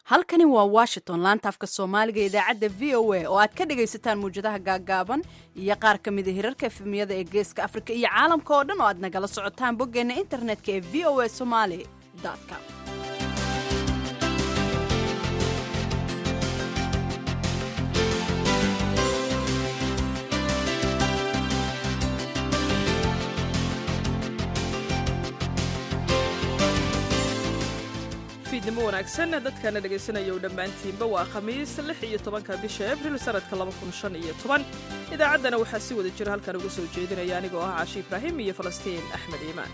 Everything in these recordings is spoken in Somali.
halkani waa washington laanta afka soomaaliga idaacadda v o a oo aad ka dhagaysataan muwjadaha gaaggaaban iyo qaar ka mida hirarka efemiyada ee geeska afrika iyo caalamka oo dhan oo aad nagala socotaan boggeenna internetka ee v o a somaali com fiidnimo wanaagsan dadkana dhegaysanaya u dhammaantiinba waa khamiis lix iyo tobanka bisha abril sanadka laba kun shan iyo toban idaacaddana waxaa si wada jira halkan uga soo jeedinaya anigoo ah caashi ibraahim iyo falastiin axmed iimaan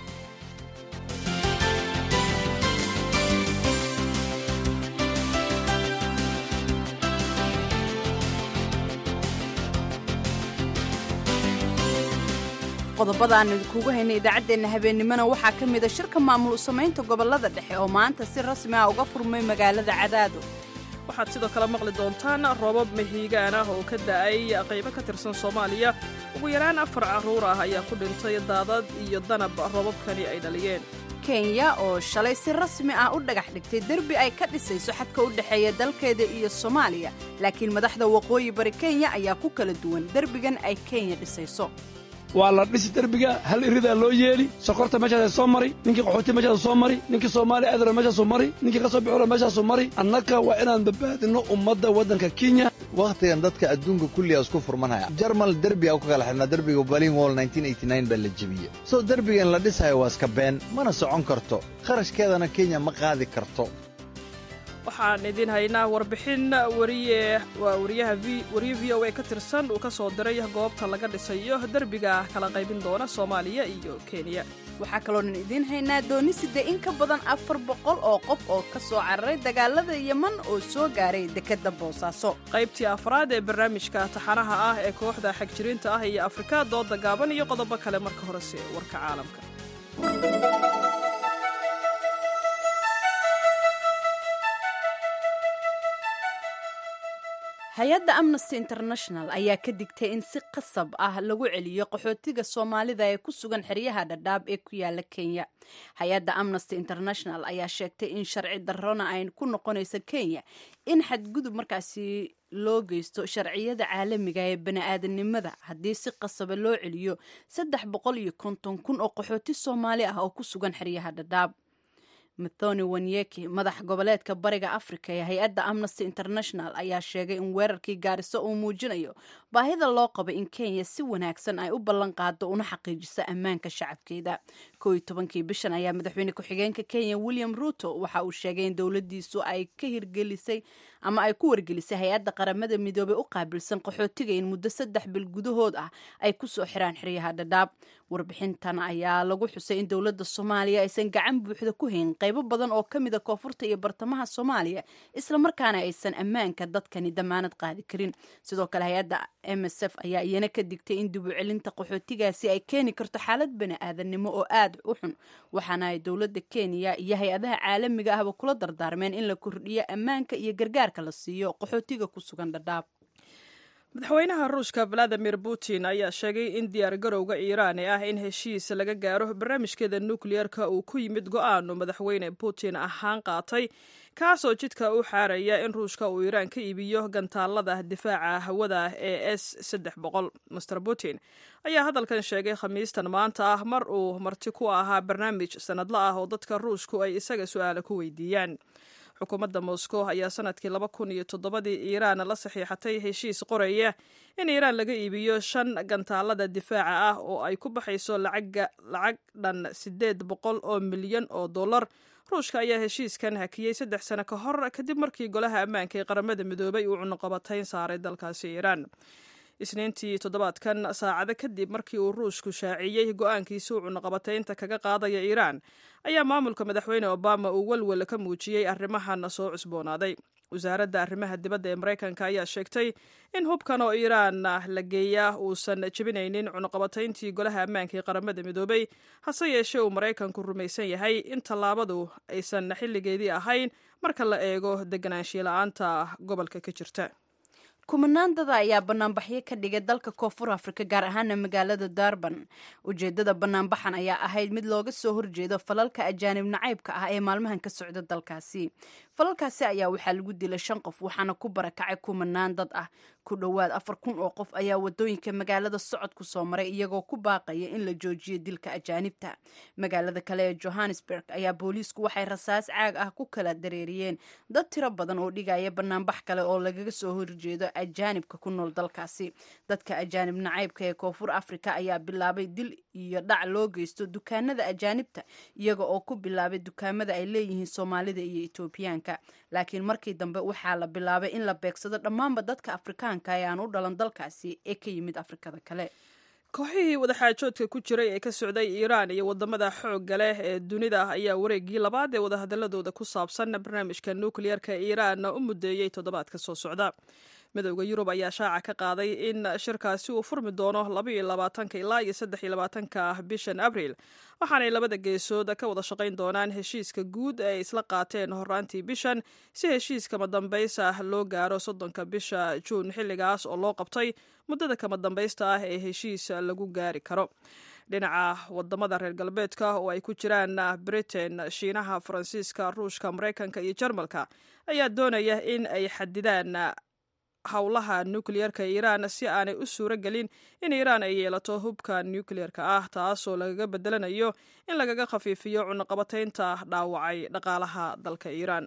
qodobada aan idinkugu haynay idaacaddeenna habeennimona waxaa ka mida shirka maamul samaynta gobollada dhexe oo maanta si rasmi ah uga furmay magaalada cadaado waxaad sidoo kale maqli doontaan roobab mahiigaan ah oo ka da'ay qaybo ka tirsan soomaaliya ugu yaraan afar carruur ah ayaa ku dhintay daadad iyo danab roobabkani ay dhaliyeen kenya oo shalay si rasmi ah u dhagax dhigtay derbi ay ka dhisayso xadka u dhexeeya dalkeeda iyo soomaaliya laakiin madaxda waqooyi bari kenya ayaa ku kala duwan derbigan ay kenya dhisayso waa la dhisi derbiga hal iridaa loo yeeli sokorta meeshaasa soo mari ninkii qaxooti meeshaasu soo mari ninkii soomaali aadara meeshaasu mari ninkii ka soo bixura meeshaasu mari annaka waa inaan badbaadinno ummadda waddanka kenya wakhtigan dadka adduunka kulliga isku furmanaya jarmal derbiga ku kala xidhnaa derbiga berlin wall baa la jebiyey soo derbigan la dhisayo waa iska been mana socon karto kharashkeedana kenya ma qaadi karto waxaan idiin haynaa warbixin wariye waa wariyaha wariye v o a ka tirsan uu ka soo diray goobta laga dhisayo derbiga kala qaybin doona soomaaliya iyo kenya waxaa kaloonan idiin haynaa dooni side in ka badan afar boqol oo qof oo ka soo cararay dagaalada yeman oo soo gaaray dekedda boosaaso qaybtii afraad ee barnaamijka taxanaha ah ee kooxda xagjiriinta ah iyo afrika dooda gaaban iyo qodobo kale marka horese warka caalamka hay-adda amnesty international ayaa ka digtay in si qasab ah lagu celiyo qaxootiga soomaalida ee ku sugan xeryaha dhadhaab ee ku yaala kenya hay-adda amnesty international ayaa sheegtay in sharci darrona ay ku noqonayso kenya in xadgudub markaasi loo geysto sharciyada caalamiga ee bani-aadanimada haddii si qasaba loo celiyo saddex boqol iyo konton kun oo qaxooti soomaali ah oo ku sugan xeryaha dhadhaab mathoni wanyeki madax goboleedka bariga africa ee hay-adda amnesty international ayaa sheegay in weerarkii gaariso uu muujinayo baahida loo qabo in kenya si wanaagsan ay u ballan qaado una xaqiijiso ammaanka shacabkeeda koo iyo tobankii bishan ayaa madaxweyne ku-xigeenka kenya william ruto waxa uu sheegay in dowladiisu ay ka hirgelisay ama ay ku wargelisay hay-adda qaramada midoobey u qaabilsan qaxootiga in muddo saddex bil gudahood ah ay kusoo xiraan xeryaha dhadhaab warbixintan ayaa lagu xusay in dowladda soomaaliya aysan gacan buuxda ku hayn qaybo badan oo ka mida koonfurta iyo bartamaha soomaaliya islamarkaana aysan ammaanka dadkani damaanad qaadi karin sidoo kale hay-adda m s f ayaa iyana ka digtay in dib u celinta qaxootigaasi ay keeni karto xaalad bani-aadanimo oo aad u xun waxaana ay dowladda kenya iyo hay-adaha caalamiga ahba kula dardaarmeen in la kordhiyo ammaanka iyo gargaarka la siiyo qaxootiga ku sugan dhadhaab madaxweynaha ruushka valadimir putin ayaa sheegay in diyaar garowga iiraani ah in heshiis laga gaaro barnaamijkeeda nukliyeerka uu ku yimid go-aanu madaxweyne putin ahaan qaatay kaasoo jidka u xaaraya in ruushka uu iiraan ka iibiyo gantaalada difaaca hawada ee s saddex boqol master putin ayaa hadalkan sheegay khamiistan maanta ah mar uu marti ku ahaa barnaamij sanadla ah oo dadka ruushku ay isaga su-aala ku weydiiyaan xukuumadda moscow ayaa sanadkii laba kun iyo toddobadii iiraan la saxiixatay heshiis qoraya in iiraan laga iibiyo shan gantaalada difaaca ah oo ay ku baxayso lacag dhan siddeed boqol oo milyan oo dollar ruushka ayaa heshiiskan hakiyey saddex sano ka hor kadib markii golaha ammaanka ee qaramada midoobay uu cunuqabatayn saaray dalkaasi iiraan isniintii toddobaadkan saacado kadib markii uu ruushku shaaciyey go-aankiisi uu cunuqabataynta kaga qaadaya iiraan ayaa maamulka madaxweyne obama uu welwel ka muujiyey arrimahan soo cusboonaaday wasaaradda arrimaha dibadda ee maraykanka ayaa sheegtay in hubkan oo iiraan la geeyaa uusan jebinaynin cunuqabatayntii golaha ammaanka ee qaramada midoobay hase yeeshee uu maraykanku rumaysan yahay in tallaabadu aysan xilligeedii ahayn marka la eego deganaanshiya la-aanta gobolka ka jirta kumanaan dada ayaa banaanbaxyo ka dhigay dalka koonfur afrika gaar ahaana magaalada darban ujeedada banaanbaxan ayaa ahayd mid looga soo horjeedo falalka ajaanib nacaybka ah ee maalmahan ka socda dalkaasi falalkaasi ayaa waxaa lagu dilay shan qof waxaana ku barakacay kumanaan dad ah ku dhowaad afar kun oo qof ayaa wadooyinka magaalada socod ku soo maray iyagoo ku baaqaya in la joojiyo dilka ajaanibta magaalada kale ee johannesburg ayaa booliisku waxay rasaas caag ah ku kala dareeriyeen dad tiro badan oo dhigaya banaanbax kale oo lagaga soo horjeedo ajaanibka ku nool dalkaasi dadka ajaanib nacaybka ee koonfur afrika ayaa bilaabay dil iyo dhac loo geysto dukaanada ajaanibta iyaga oo ku bilaabay dukaamada ay leeyihiin soomaalida iyo etoobiyaanka laakiin markii dambe waxaa la bilaabay in la beegsado dhammaanba dadka afrikaanka ee aan u dhalan dalkaasi ee ka yimid afrikada kale kooxihii wadaxaajoodka ku jiray ee ka socday iiraan iyo wadamada xoogga leh ee dunida ayaa wareegii labaad ee wadahadaladooda ku saabsan barnaamijka nukliyarka iiraan u mudeeyey toddobaadka soo socda midowda yurub ayaa shaaca ka qaaday in shirkaasi uu furmi doono labaiyo labaatanka ilaa iyo saddex iyo labaatanka bishan abriil waxaanay labada geesood ka wada shaqayn doonaan heshiiska guud ee ay isla qaateen horaantii bishan si heshiis kama dambaysa loo gaaro soddonka bisha juun xilligaas oo loo qabtay muddada kama dambaysta ah ee heshiis lagu gaari karo dhinaca wadamada reer galbeedka oo ay ku jiraan britain shiinaha faransiiska ruushka maraykanka iyo jarmalka ayaa doonaya in ay xadidaan howlaha nukliyarka iiraan si aanay u suuro gelin in iiraan ay yeelato hubka nukliyarka ah taasoo lagaga bedelanayo in lagaga khafiifiyo cunaqabataynta dhaawacay dhaqaalaha dalka iiraan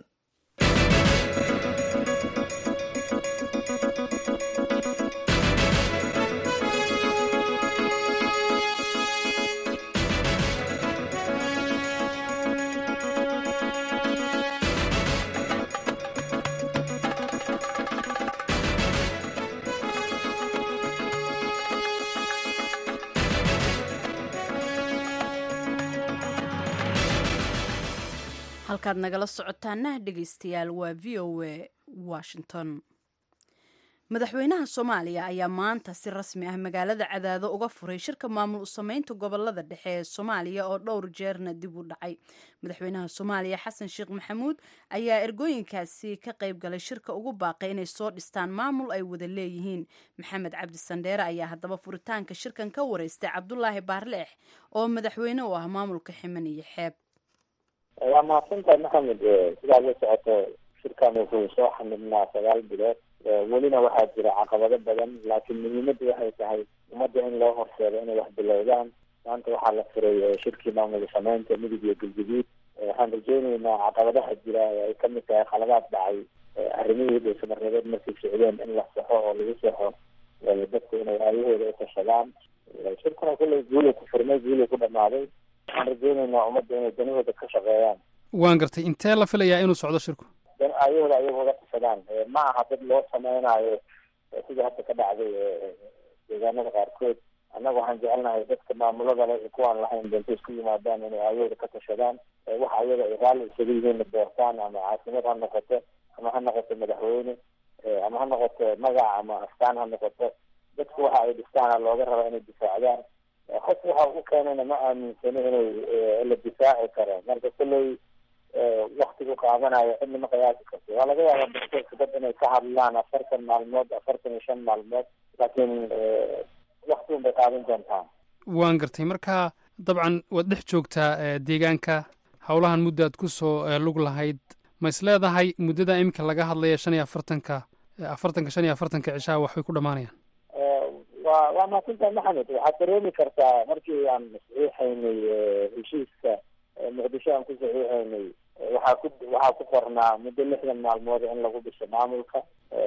halkaad nagala socotaana dhegeystayaal waa v o a washington madaxweynaha soomaaliya ayaa maanta si rasmi ah magaalada cadaado uga furay shirka maamul u sameynta gobolada dhexe ee soomaaliya oo dhowr jeerna dib u dhacay madaxweynaha soomaaliya xasan sheekh maxamuud ayaa ergooyinkaasi ka qayb galay shirka ugu baaqay inay soo dhistaan maamul ay wada leeyihiin maxamed cabdi sandheere ayaa haddaba furitaanka shirkan ka wareystay cabdulaahi baarleex oo madaxweyne u ah maamulka ximan iyo xeeb waa mahadsantahay maxamed sidaad la socoto shirkan wuxuu soo xamidnaa sagaal bilood welina waxaa jira caqabado badan laakiin muhiimaddu waxay tahay ummadda in loo horseedo inay wax bilowdaan maanta waxaa la furay shirkii maamul sameynta midug iyo galguduud waxaan rajeyneynaa caqabadaha jira ee ay kamid tahay khaladaad dhacay arrimihii dhowsamareebeed markay socdeen in la saxo oo lagu saxo dadku inay aayahooda utashadaan shirkuna kulley guulay ku furmay guulay ku dhamaaday waxaan rajeyneynaa ummadda inay danahooda ka shaqeeyaan waan gartay intee la filayaa inuu socdo shirku ayahooda ayaga uga tashadaan ma aha dad loo sameynaayo sida hadda ka dhacday deegaanada qaarkood annaga waxaan jecelnahay dadka maamulada le kuwaan lahayn doonto isku yimaadaan inay aayahooda ka tashadaan waxa ayaga ay raalli isaga yihiin la doortaan ama caasimad ha noqoto ama ha noqoto madaxweyne ama ha noqoto magac ama astaan ha noqoto dadku waxa ay dhistaana looga raba inay difaacdaan qof waxa u keenayna ma aaminsani inay la difaaci karo marka kulley waktigu qaadanayo cidna ma qiyaasi karto waa laga yaabaa doctorka dad inay ka hadlaan afartan maalmood afartan iyo shan maalmood laakiin wakti un bay qaadan doontaa waan gartay marka dabcan waad dhex joogtaa deegaanka howlahan mudda aad ku soo lug lahayd ma is leedahay muddada iminka laga hadlaya shan iyo afartanka afartanka shan iyo afartanka cishaha waxbay ku dhamaanayaan wa waa mahadsantahay maxamed waxaad dareemi kartaa markii aan saxiixaynay heshiiska muqdisho aan ku saxiixaynay waxaa ku waxaa ku qornaa muddo lixdan maalmood in lagu dhiso maamulka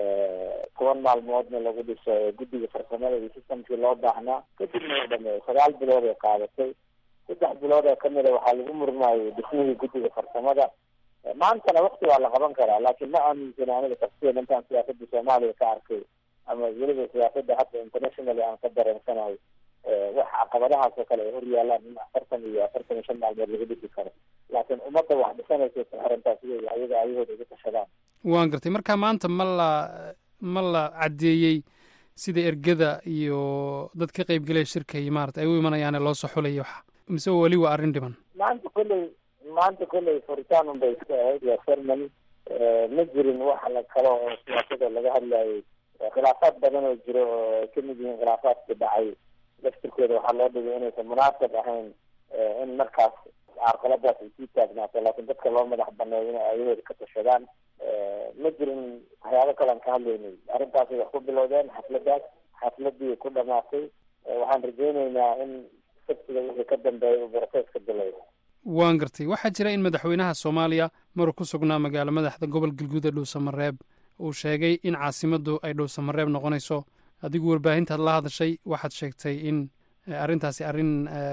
toban maalmoodna lagu dhiso guddiga farsamada iyo sistamkii loo baahnaa kadibna u dhameeyo sagaal bilood ay qaadatay saddex bilood oo kamida waxaa lagu murmaayay dhismihii guddiga farsamada maantana wakti waa la qaban karaa laakiin ma aaminsani aniga tafsiyan intaan siyaasada soomaaliya ka arkay ama weliba siyaasada hadda internationally aan ka dareensanahay wax caqabadahaas oo kale ay hor yaalaan in afartan iyo afartan iyo shan maalmood lagu dhisi karo laakiin ummadda wax dhisanaysa xirantaas wey ayaga ayahooda uga tashadaan waan gartay marka maanta ma la ma la caddeeyey sida ergada iyo dad ka qaybgelaya shirka iyo maarata ay u imanayaane loo soo xulaya waxa mise weli waa arrin dhiman maanta kolley maanta kolley furitaan un bay iska ahayd waa cermony ma jirin wax la kalo oo siyaasada laga hadlayay khilaafaad badan oo jiro oo ay kamid yihiin khilaafaadka dhacay laftirkooda waxaa loo dhigay inaysan munaasab ahayn in markaas carqaladaas ay sii taagnaato laakiin dadka loo madax baneeyo inay ayahooda ka tashadaan ma jirin waxyaabo kalean ka hadlaynay arrintaasay wax ku bilowdeen xafladaas xafladii ku dhamaatay waxaan rajeyneynaa in sabtiga wixii ka dambeeya uu broseska bilowda waan gartay waxaa jira in madaxweynaha soomaaliya maruu ku sugnaa magaalo madaxda gobol galguud ee dhuusamareeb uu sheegay in caasimaddu ay dhuusamareeb noqonayso adigu warbaahintaad la hadashay waxaad sheegtay in arrintaasi arrin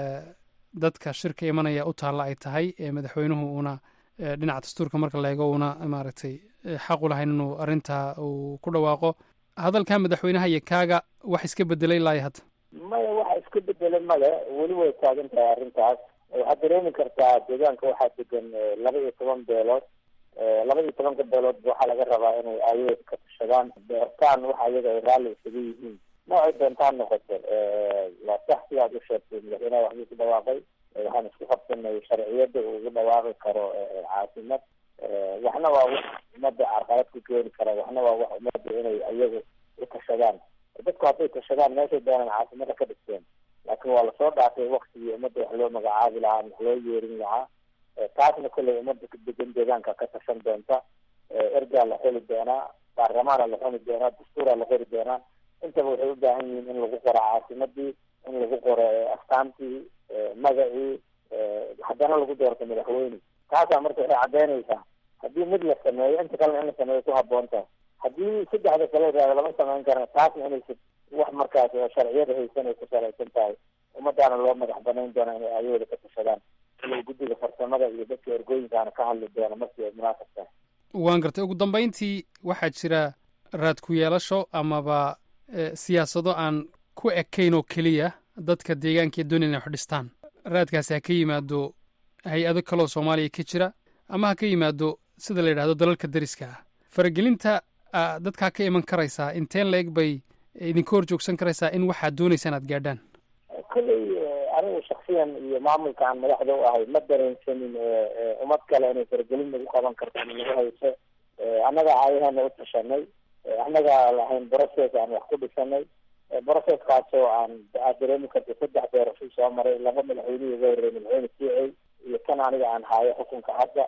dadka shirka imanaya u taalla ay tahay madaxweynuhu uuna dhinaca dastuurka marka la eego uuna maaragtay xaqu lahayn inuu arrintaa uu ku dhawaaqo hadalkaa madaxweynaha iyo kaaga wax iska bedelay laaya hadda maya waxa iska bedelay male weli way taagan tahay arrintaas waxaad dareemi kartaa deegaanka waxaa degan laba iyo toban beelood laba iyo tobanka beeloodba waxaa laga rabaa inay aayaheeda ka tashadaan beertaan waxa iyaga ay raalli isaga yihiin noocay doontaan noqoto waa sax sidaad u sheegtay madaxweynaha waxbuu ku dhawaaqay waxaan isku qabsanay sharciyada uu ugu dhawaaqi karo caasimad waxna waa wax umada carqalad ku keeni kara waxna waa wax umada inay iyagu u tashadaan dadku hadday tashadaan meeshay doonaan caasimada ka dhigteen laakiin waa lasoo dhaafay waktigii ummadda wax loo magacaabi lahaa wax loo yeerin lahaa taasna kolley ummadda degan deegaanka ka tashan doonta ergaa la xeli doonaa baarlamaana la xuni doonaa dastuuraa la qori doonaa intaba waxay u baahan yihiin in lagu qoro caasimadii in lagu qoro astaantii magacii haddana lagu doorto madaxweyne taasaa marka waxay caddeynaysaa haddii mid la sameeyo inta kalena in la sameeyo ku haboon tahay haddii saddexda kale raado lama samayn karana taasna inaysa wax markaas oo sharciyada haysan ay ku salaysan tahay ummadaana loo madax banayn doona inay ayahooda ka tashadaan ilo guddiga farsamada iyo dadka ergooyinkaana ka hadli doona markii ay munaasab tahay waan gartay ugu dambayntii waxaa jira raad ku yeelasho amaba siyaasado aan ku ekayn oo keliya dadka deegaanka ee doonaya inay wax dhistaan raadkaasi ha ka yimaado hay-ado kaloo soomaaliya ka jira ama ha ka yimaado sida la yidhahdo dalalka dariska ah faragelinta dadkaa ka iman karaysaa inteen la eg bay idinka hor joogsan karaysaa in waxaad doonaysaan aad gaadhaan kolley anigu shaksiyan iyo maamulka aan madaxda u ahay ma dareensanin ummad kale inay faragelin nagu qaban karto ama nagu hayso annaga aayaheena u tashanay annaga lahayn brocess aan wax ku dhisanay brocesskaasoo aan aad dareemi karta saddex doorasho soo maray laba madaxweynihii uga horreeyay madaxweyne siicey iyo kan aniga aan haayo xukunka hadda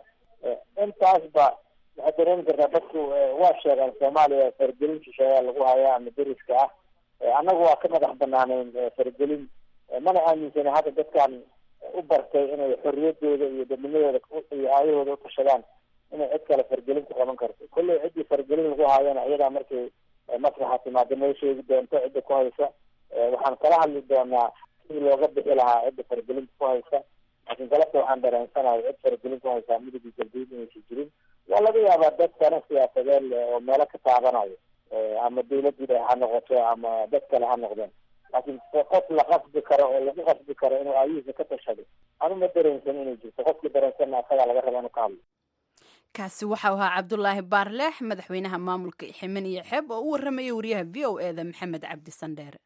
intaasba waxaad dareemi kartaa dadku waa sheegaan soomaaliya faragelin shisheeyaa lagu hayaa ama deriska ah annagu waa ka madax banaaneyn faragelin mana aaminsana hadda dadkan u bartay inay xorriyadooda iyo dadnimadooda iyo aayahooda utashadaan inay cid kale fargelin ku qaban karto kolley ciddii fargelin lagu haayana iyadaa markay maslaxa timaado noo sheegi doonto cidda ku haysa waxaan kala hadli doonaa sidii looga bixi lahaa cidda fargelinta ku haysa laakiin galabta waxaan dareensanahay cid fargelin ku haysaa midigi galguud inaysa jirin waa laga yaabaa dad kana siyaasadeed oo meelo ka taabanayo ama dawladda ha noqoto ama dad kale ha noqdeen laakiin qof la qasbi karo oo lagu qasbi karo inuu aayihiisa ka tashado anu ma dareensan inay jirto qofkii dareensanna asagaa laga raba inuu ka hadlo kaasi waxau ahaa cabdulaahi baarleex madaxweynaha maamulka ximen iyo xeeb oo u warramaya wariyaha v o e da maxamed cabdi sandheere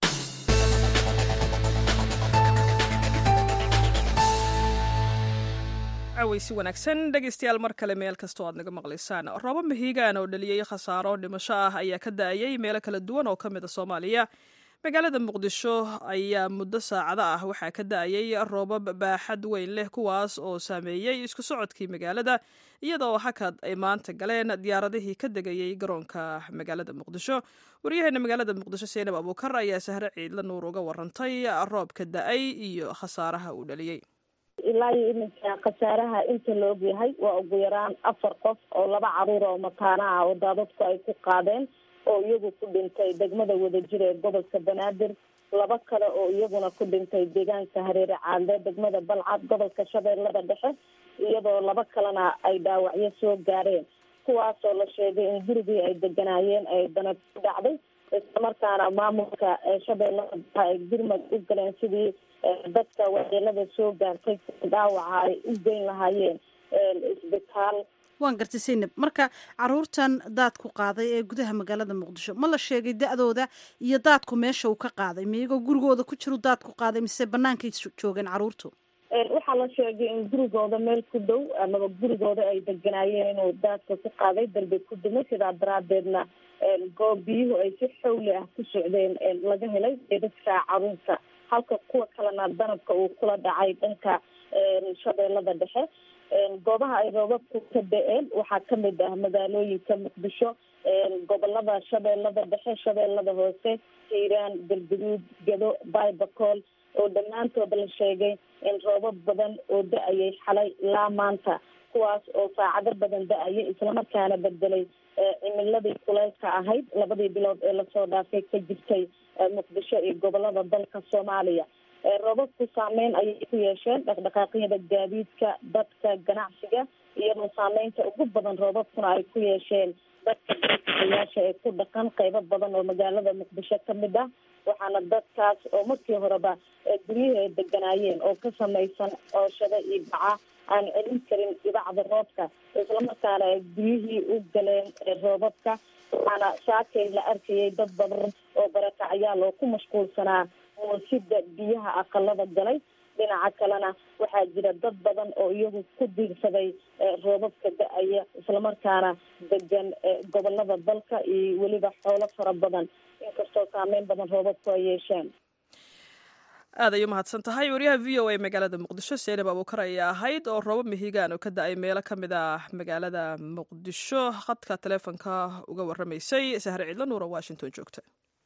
caweysi wanaagsan dhegaystayaal mar kale meel kastoo aad naga maqlaysaan roobo mahiigaan oo dhaliyey khasaaro dhimasho ah ayaa ka da-ayay meelo kala duwan oo ka mid a soomaaliya magaalada muqdisho ayaa muddo saacado ah waxaa ka da-ayay roobab baaxad weyn leh kuwaas oo saameeyey isku socodkii magaalada iyadoo hakad ay maanta galeen diyaaradihii ka degayey garoonka magaalada muqdisho waryaheena magaalada muqdisho seenab abuukar ayaa sahre ciidla nuur uga warantay roobka da-ay iyo khasaaraha uu dhaliyey ilaa iyo iminka khasaaraha inta la ogyahay waa ugu yaraan afar qof oo laba caruur oo mataana ah oo daadadku ay ku qaadeen oo iyagu ku dhintay degmada wadajir ee gobolka banaadir laba kale oo iyaguna ku dhintay deegaanka hareere caadle degmada balcad gobolka shabeellada dhexe iyadoo laba kalena ay dhaawacyo soo gaareen kuwaasoo la sheegay in gurigii ay deganaayeen ay danab ku dhacday islamarkaana maamulka shabeellada dhexe ay gurmad u galeen sidii dadka waxyeelada soo gaartay dhaawaca ay u geyn lahaayeen isbitaal waan gartay saynab marka caruurtan daadku qaaday ee gudaha magaalada muqdisho ma la sheegay da-dooda iyo daadku meesha uu ka qaaday miyagoo gurigooda ku jiru daadku qaaday mise banaankay joogeen caruurtu waxaa la sheegay in gurigooda meel ku dhow amaba gurigooda ay deganaayeen inuu daadka ku qaaday darbi ku dumay sidaa daraadeedna goob biyuhu ay si xawli ah ku socdeen laga helay dadka caruurta halka kuwa kalena danabka uu kula dhacay dhanka shabeellada dhexe goobaha ay roobabku ka da-een waxaa kamid ah magaalooyinka muqdisho gobolada shabeellada dhexe shabeellada hoose hiiraan galguduud gado baybacool oo dhammaantooda la sheegay in roobab badan oo da-ayay xalay ilaa maanta kuwaas oo saacado badan da-ayay islamarkaana bedelay cimiladii kuleylka ahayd labadii bilood ee lasoo dhaafay ka jirtay muqdisho iyo gobolada dalka soomaaliya roobabku saameyn ayay ku yeesheen dhaqdhaqaaqyada gaadiidka dadka ganacsiga iyadoo saameynta ugu badan roobabkuna ay ku yeesheen dadka dalkayaasha ee ku dhaqan qeybo badan oo magaalada muqdisho kamid ah waxaana dadkaas oo markii horeba guryaha ay deganaayeen oo ka samaysan cooshado iyo baca aan celin karin dhibacda roobka islamarkaana ay guryihii u galeen roobabka waxaana shaakay la arkayay dad badan oo barakacyaal oo ku mashquulsanaa moosida biyaha aqalada galay dhinaca kalena waxaa jira dad badan oo iyagu ku diirsaday roobabka da-aya islamarkaana degan gobolada dalka iyo weliba xoolo fara badan inkastoo saameyn badan roobabku ay yeesheen aad ay u mahadsan tahay waryaha v o a magaalada muqdisho seenab abuukar ayaa ahayd oo roobab mihigaan oo ka da-ay meelo ka mid ah magaalada muqdisho khadka taleefonka uga waramaysay sahre cidlo nuura washington joogta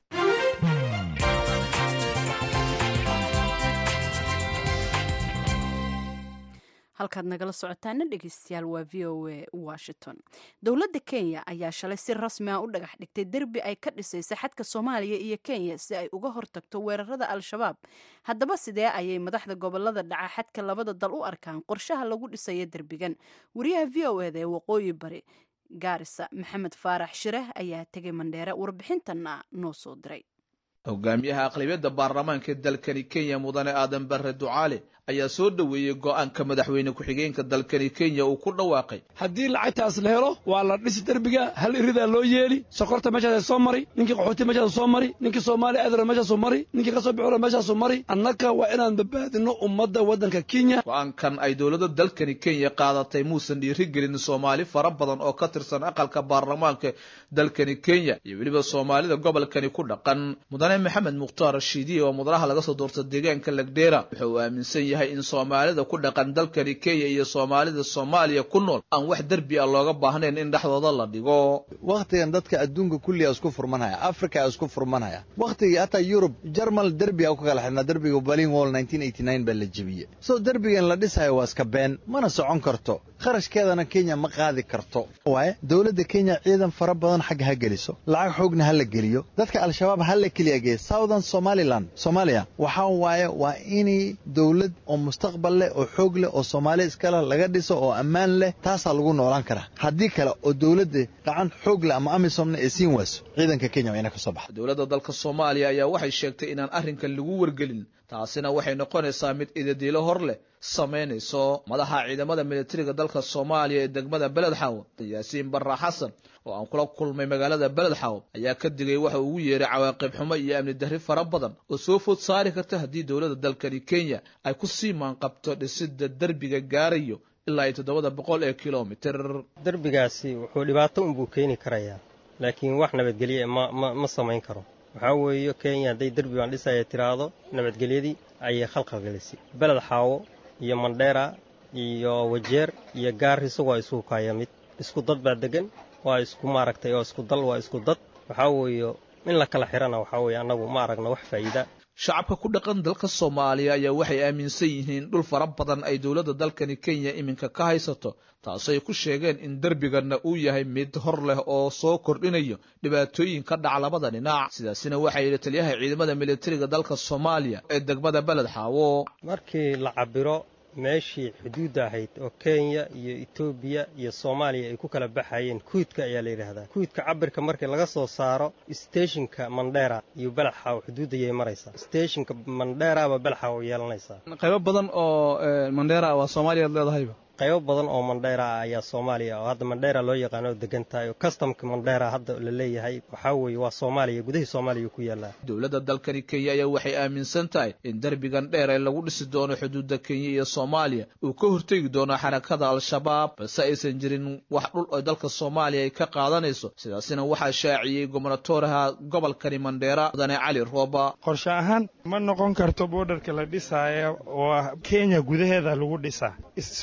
halkaad nagala socotaana dhegeystayaal waa v o a washington dowladda kenya ayaa shalay si rasmi ah u dhagax dhigtay derbi ay ka dhisaysa xadka soomaaliya iyo kenya si ay uga hortagto weerarada al-shabaab haddaba sidee ayay madaxda gobolada dhaca xadka labada dal u arkaan qorshaha lagu dhisayo derbigan wariyaha v o eda ee waqooyi bari gaarisa maxamed faarax shireh ayaa tegay mandheere warbixintanna noo soo diray hogaamiyaha aqlabiyadda baarlamaanka dalkani kenya mudane aadan barre ducaale ayaa soo dhoweeyey go-aanka madaxweyne ku-xigeenka dalkani kenya uu ku dhawaaqay haddii lacagtaas la helo waa la dhisi derbiga hal iridaa loo yeeli sokorta meeshaas soo mari ninkii qaxooti meeshaas soo mari ninkii soomaali adra meeshaasu mari ninkii kasoo bixula meeshaasu mari annaka waa inaan badbaadino ummadda waddanka kenya go-aankan ay dowladda dalkani kenya qaadatay muusan dhiirigelin soomaali fara badan oo ka tirsan aqalka baarlamaanka dalkani kenya iyo weliba soomaalida gobolkani ku dhaqan mudane maxamed mukhtaar rashiidiye oo mudanaha laga soo doorta deegaanka lagdheera wuxa uu aaminsan yahay in soomaalida ku dhaqan dalkani kenya iyo soomaalida soomaaliya ku nool aan wax derbi ah looga baahnayn in dhexdooda la dhigo wakhtigan dadka adduunka kulliga isku furmanhaya africa isku furmanhaya wakhtigii hataa yurub jarmal derbi a ku kala xidhnaa derbiga berlin wall baa la jebiyey soo derbigan la dhisayo waa iska been mana socon karto kharashkeedana kenya ma qaadi karto waaye dowladda kenya ciidan fara badan xagga ha geliso lacag xoogna ha la geliyo dadka al-shabaab ha la keliya geeya southern somaliland soomaaliya waxaa waaye waa inay dowlad oo mustaqbal leh oo xoog leh oo soomaali iskale laga dhiso oo ammaan leh taasaa lagu noolaan karaa haddii kale oo dowladda gacan xoog leh ama amisomna ee siin wayso ciidanka kenya waa ina ka soo baxa dowladda dalka soomaaliya ayaa waxay sheegtay inaan arrinkan lagu wargelin taasina waxay noqonaysaa mid idadiilo hor leh samaynayso madaxa ciidamada militariga dalka soomaaliya ee degmada beledxaw yaasiin barra xasan oo aan kula kulmay magaalada beledxaw ayaa ka digay waxa uu ugu yeeray cawaaqib xumo iyo amni darri fara badan oo soo food saari karta haddii dowladda dalkani kenya ay ku sii maanqabto dhisida derbiga gaarayo ilaa iyo toddobada boqol ee kilomitir derbigaasi wuxuu dhibaato unbuu keeni karayaa laakiin wax nabadgelye ma ma ma samayn karo waxaa weeye kenya hadday derbi baan dhisaya tiraahdo nabadgelyadii ayay khalqalgelisay beled xaawo iyo mandheera iyo wajeer iyo gaariso waa isugu kaaya mid isku dad baa degan waa isku maaragtay oo isku dal waa isku dad waxaa weeye in la kala xirana waxaa weeye annagu ma aragna wax faa'iida shacabka ku dhaqan dalka soomaaliya ayaa waxay aaminsan yihiin dhul fara badan ay dowladda dalkani kenya iminka ka haysato taasay ku sheegeen in derbiganna uu yahay mid hor leh oo soo kordhinayo dhibaatooyin ka dhaca labada dhinac sidaasina waxaa yidhi taliyaha ciidamada militariga dalka soomaaliya ee degmada beled xaawo markii la cabiro meeshii xuduudda ahayd oo kenya iyo etoobiya iyo soomaaliya ay ku kala baxayeen kuudka ayaa la yidhaahdaa kuudka cabirka markii laga soo saaro steeshinka mandheera iyo belaxaaw xuduuddayay maraysaa steeshinka mandheera ama belaxaaw yeelanaysaa qaybo badan oo mandheera waa soomaaliyaad leedahayba qaybo badan oo mandheera ah ayaa soomaaliya oo hadda mandheera loo yaqaano oo degan tahay oo kastamka mandheera hadda la leeyahay waxaa weeye waa soomaaliya gudihii soomaaliya ku yaallaa dowladda dalkani kenya ayaa waxay aaminsan tahay in derbigan dheer ee lagu dhisi doono xuduudda kenya iyo soomaaliya uu ka hortegi doono xarakada al-shabaab balse aysan jirin wax dhul oo dalka soomaaliya ay ka qaadanayso sidaasina waxaa shaaciyey gobnatoraha gobolkani mandheera mudane cali rooba qorshe ahaan ma noqon karto boodharka la dhisaayo oo kenya gudaheeda lagu dhisaa soomaaliya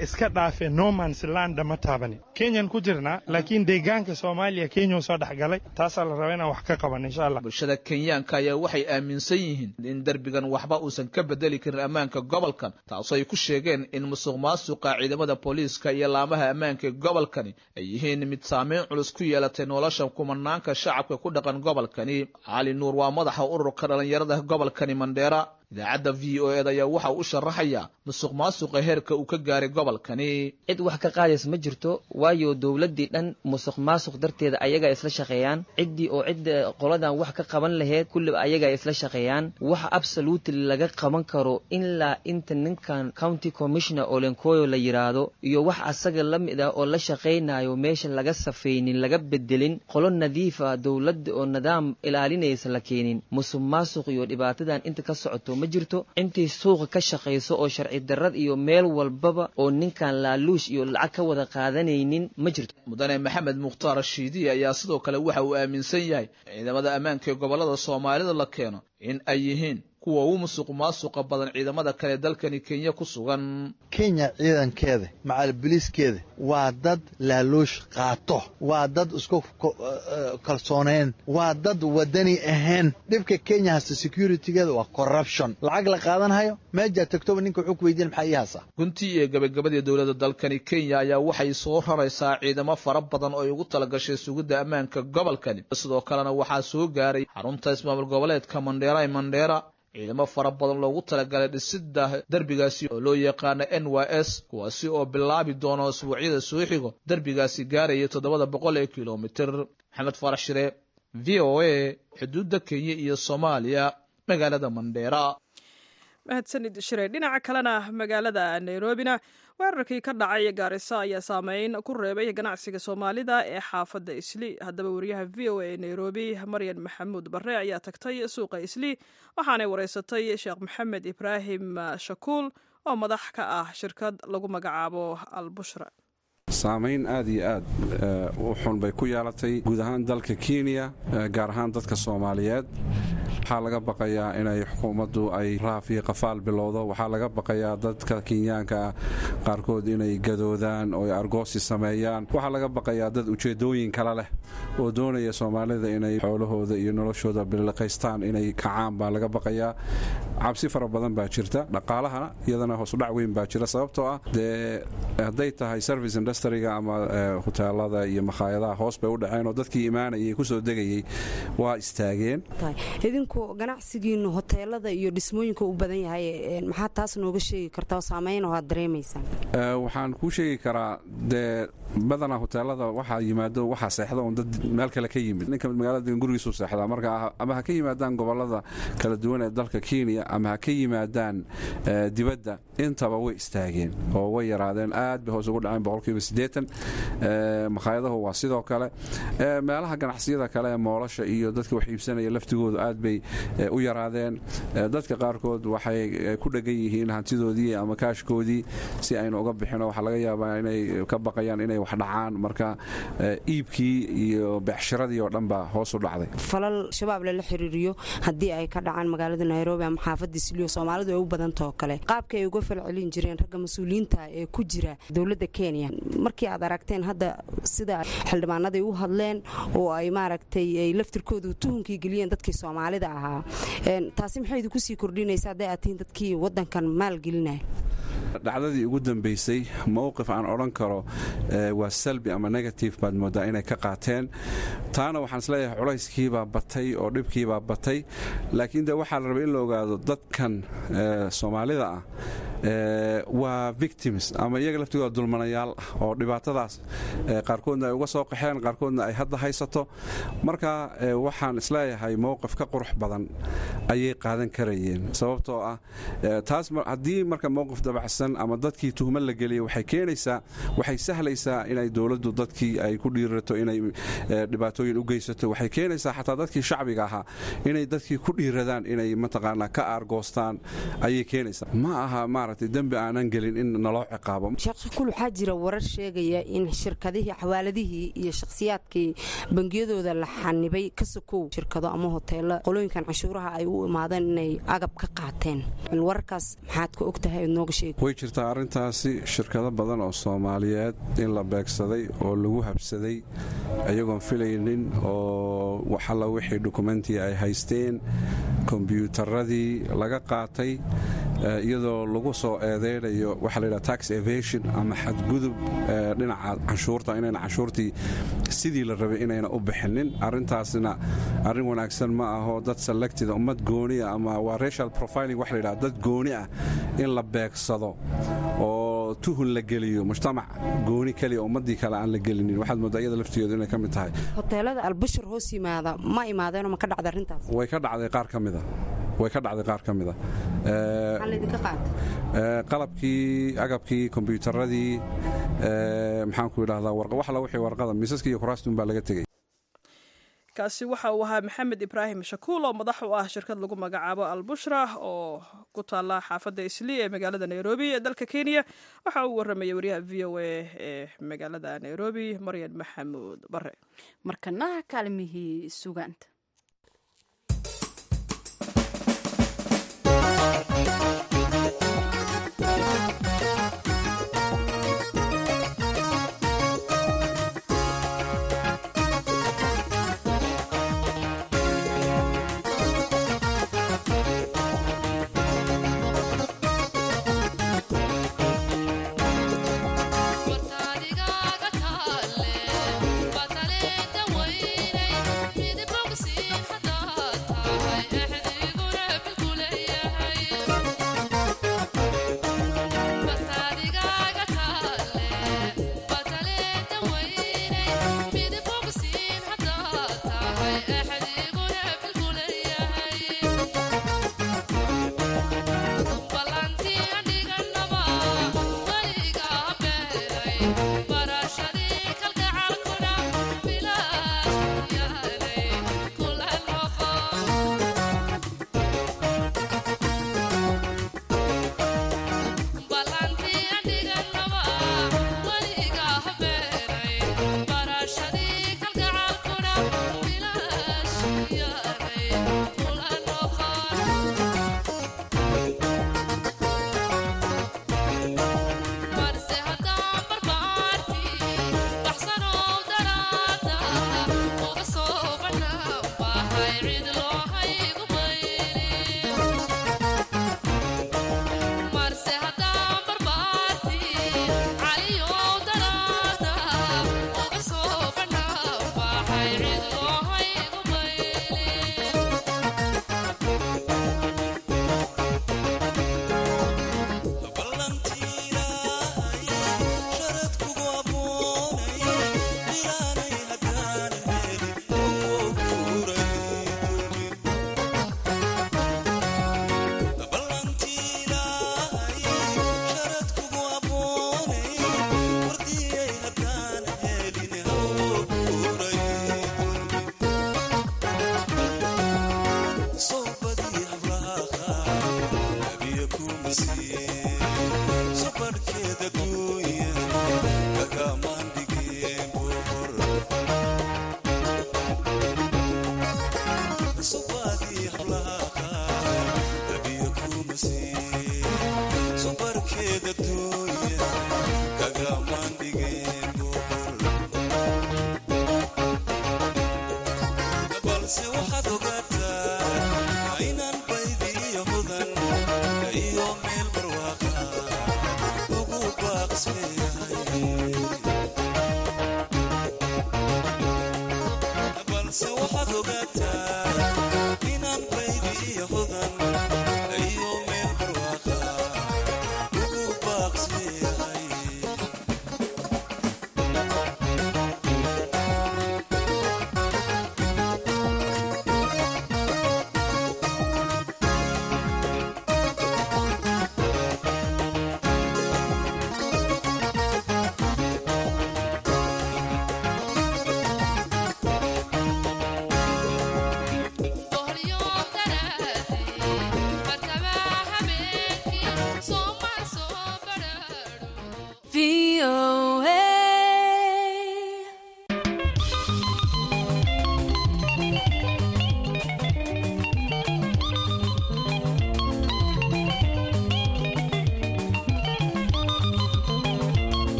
iska dhaafee nomans landa ma taabani kenyan ku jirnaa laakiin deegaanka soomaaliya kenya soo dhexgalay taasaa la rabaa inaan wax ka qaban insha allah bulshada kenyaanka ayaa waxay aaminsan yihiin in derbigan waxba uusan ka bedeli karin ammaanka gobolkan taasoo ay ku sheegeen in musuq maasuqa ciidamada booliiska iyo laamaha ammaanka ee gobolkani ay yihiin mid saameyn culus ku yeelatay nolosha kumanaanka shacabka ku dhaqan gobolkani cali nuur waa madaxa ururka dhallinyarada gobolkani mandheera idaacadda v o ed ayaa waxa uu u sharaxayaa musuq maasuqa heerka uu ka gaaray gobolkani cid wax ka qaadaysa ma jirto waayo dowladdii dhan musuq maasuq darteeda ayagaa isla shaqeeyaan ciddii oo cidda qoladan wax ka qaban laheyd kulliba ayagaa isla shaqeeyaan wax absolutely laga qaban karo ilaa inta ninkan county commissioner olenkoyo la yidhaahdo iyo wax asaga la mid ah oo la shaqaynayo meesha laga safaynin laga bedelin qolo nadiif ah dowladda oo nidaam ilaalinaysa la keenin musuq maasuq iyo dhibaatadan inta ka socoto ma jirto intii suuqa ka shaqayso oo sharci darrad iyo meel walbaba oo ninkan laaluush iyo lacag ka wada qaadanaynin ma jirto mudane maxamed mukhtaar shiidiye ayaa sidoo kale waxa uu aaminsan yahay ciidamada ammaanka ee gobollada soomaalida la keeno in ay yihiin kuwa ugu musuq maasuqa badan ciidamada kale dalkani kenya ku sugan kenya ciidankeeda macal biliiskeeda waa dad laaluush qaato waa dad isku kalsooneen waa dad wadani ahayn dhibka kenya hasta securitygeeda waa corruption lacag la qaadanhayo meejaa tagtoba ninka wuxuu ku weydiin maxaa ii haasaa guntii iyo gabagabadii dowladda dalkani kenya ayaa waxay soo raraysaa ciidamo fara badan oo ay ugu talagashay sugidda ammaanka gobolkani sidoo kalena waxaa soo gaaray xarunta ismaamul goboleedka mandheera ee mandheera ciidamo fara badan loogu talagalay dhisidda derbigaasi oo loo yaqaano n y s kuwaasi oo bilaabi doono isbuucyada soo xigo derbigaasi gaaraya toddobada boqol ee kilomitir maxamed farax shire v o a xuduudda kenya iyo soomaaliya magaalada mandheera mahadsanid shire dhinaca kalena magaalada nairobina weerarkii ka dhacay gaarisa ayaa saameyn ku reebay ganacsiga soomaalida ee xaafadda isli haddaba wariyaha v o a ee nairobi maryan maxamuud barre ayaa tagtay suuqa isli waxaanay wareysatay sheekh maxamed ibraahim shakuul oo madax ka ah shirkad lagu magacaabo albushra saamayn aad iyo aad u xun bay ku yeelatay guud ahaan dalka kenya gaar ahaan dadka soomaaliyeed waxaa laga baqayaa inay xukuumaddu ay raaf iyo qafaal bilowdo waxaa laga baqayaa dadka kenyaanka ah qaarkood inay gadoodaan oo ay argoosi sameeyaan waxaa laga baqayaa dad ujeeddooyin kale leh oo doonaya soomaalida inay xoolahooda iyo noloshooda biliqaystaan inay kacaan baa laga baqayaa cabsi fara badan baa jirta dhaqaalahana iyadana hoosudhac weyn baa jira sababtoo ah dee hadday tahay service industriga ama huteelada iyo makhaayadaha hoos bay u dhaceen oo dadkii imaanayay kusoo degayey waa istaageen idinku ganacsigiinu hoteelada iyo dhismooyinka u badan yahay maxaa taas nooga sheegi kartaa oo saamayn oo aad dareemaysaan waxaan kuu sheegi karaa dee badanaa hoteelada waxaa yimaado waxaa seexda un dad meel kale ka yimid ninka magaalada gurigiisu seexdaa marka ama ha ka yimaadaan gobolada kala duwan ee dalka kenya ama ha ka yimaadaan dibadda intaba way istaageen oo way yaraadeen aad bay hoos ugu dhaceen boqolkiiba siddeetan makhaayadahu waa sidoo kale meelaha ganacsiyada kale ee moolasha iyo dadka wax iibsanaya laftigoodu aad bay u yaraadeen dadka qaarkood waxay ku dhegan yihiin hantidoodii ama kaashkoodii si aynu uga bixino waxaa laga yaabaa inay ka baqayaan inay wax dhacaan marka iibkii iyo beecshiradii oo dhan baa hoos u dhacday falal shabaab lala xiriiriyo haddii ay ka dhacaan magaalada nairobi ama xaafadda isliyo soomaalidu ay u badantao kale qaabka ay uga falcelin jireen ragga mas-uuliyiinta ee ku jira dowladda kenya markii aad aragteen hadda sida xildhibaanaday u hadleen oo ay maaragtay ay laftirkoodu tuhunkii geliyeen dadkii soomaalida ahaa taasi maxay idinku sii kordhinaysa hadday aad tihiin dadkii waddankan maalgelinaya dhacdadii ugu dambaysay mowqif aan odhan karo waa salbi ama negative baad moodaa inay ka qaateen taana waxaan isleeyahay culayskiibaa batay oo dhibkiibaa batay laakiin de waxaa la rabay in la ogaado dadkan soomaalida ah waa victims ama iyaga laftigooda dulmanayaal ah oo dhibaatadaas qaarkoodna ay uga soo qaxeen qaarkoodna ay hadda haysato marka waxaan isleeyahay mowqif ka qurux badan ayay qaadan karayeen sababtoo ah taas haddii marka mowqif dabacsan ama dadkii tuhmo la geliya waxay keenaysaa waxay sahlaysaa inay dowladdu dadkii ay ku dhiirato inay dhibaatooyin u geysato waxay keenaysaa xataa dadkii shacbiga ahaa inay dadkii ku dhiiradaan inay mataqaanaa ka aargoostaan ayay keenaysaa ma aha maaragtay dembi aanan gelin in naloo ciqaabo sheekh waxaa jira warar sheegaya in shirkadihii xawaaladihii iyo shakhsiyaadkii bangiyadooda la xanibay ka sokow shirkado ama hoteelo qolooyinkan canshuuraha ay u imaadeen inay agab ka qaateen wararkaas maxaad ka ogtahay ood nooga sheegi way jirtaa arrintaasi shirkado badan oo soomaaliyeed in la beegsaday oo lagu habsaday ayagoon filaynin oo waxalla wixii dukumentii ay haysteen kombyuutaradii laga qaatay iyadoo lagu soo eedeynayo waxaa layidhaha tax evasion ama xadgudub dhinaca canshuurta inayna canshuurtii sidii la rabay inayna u bixinin arrintaasna arrin wanaagsan ma aho dad selectida ummad gooniah ama waa racial profiling waxa layidhaha dad gooni ah in la beegsado oo tuhun la geliyo mujtamac gooni keliya ummaddii kale aan la gelinin waxaad mooddaa iyada laftigeedu inay ka mid tahay hoteelada albushur hoos yimaada ma imaadeenoo ma ka dhacda arrintaas way ka dhacday qaar ka mida way ka dhacday qaar ka mida qalabkii agabkii kombyuutaradii maxaanku idhahdaa wax alla wixii warqada miisaskii iyo kuraastum baa laga tegey kaasi waxa uu ahaa maxamed ibraahim shakuul oo madax u ah shirkad lagu magacaabo albushra oo ku taala xaafadda islii ee magaalada nairobi ee dalka kenya waxa uu warramaya wariyaha v o a ee magaalada nairobi maryan maxamuud bare markana kaalmihii sugaanta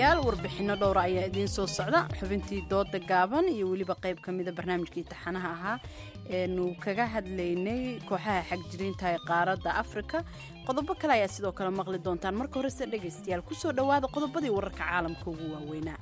dhegaystayaal warbixinno dhowra ayaa idiin soo socda xubintii dooda gaaban iyo weliba qayb ka mida barnaamijkii taxanaha ahaa eenu kaga hadlaynay kooxaha xagjiriinta ee qaaradda afrika qodobo kale ayaa sidoo kale maqli doontaan marka horese dhegaystayaal kusoo dhowaada qodobadii wararka caalamka ugu waaweynaa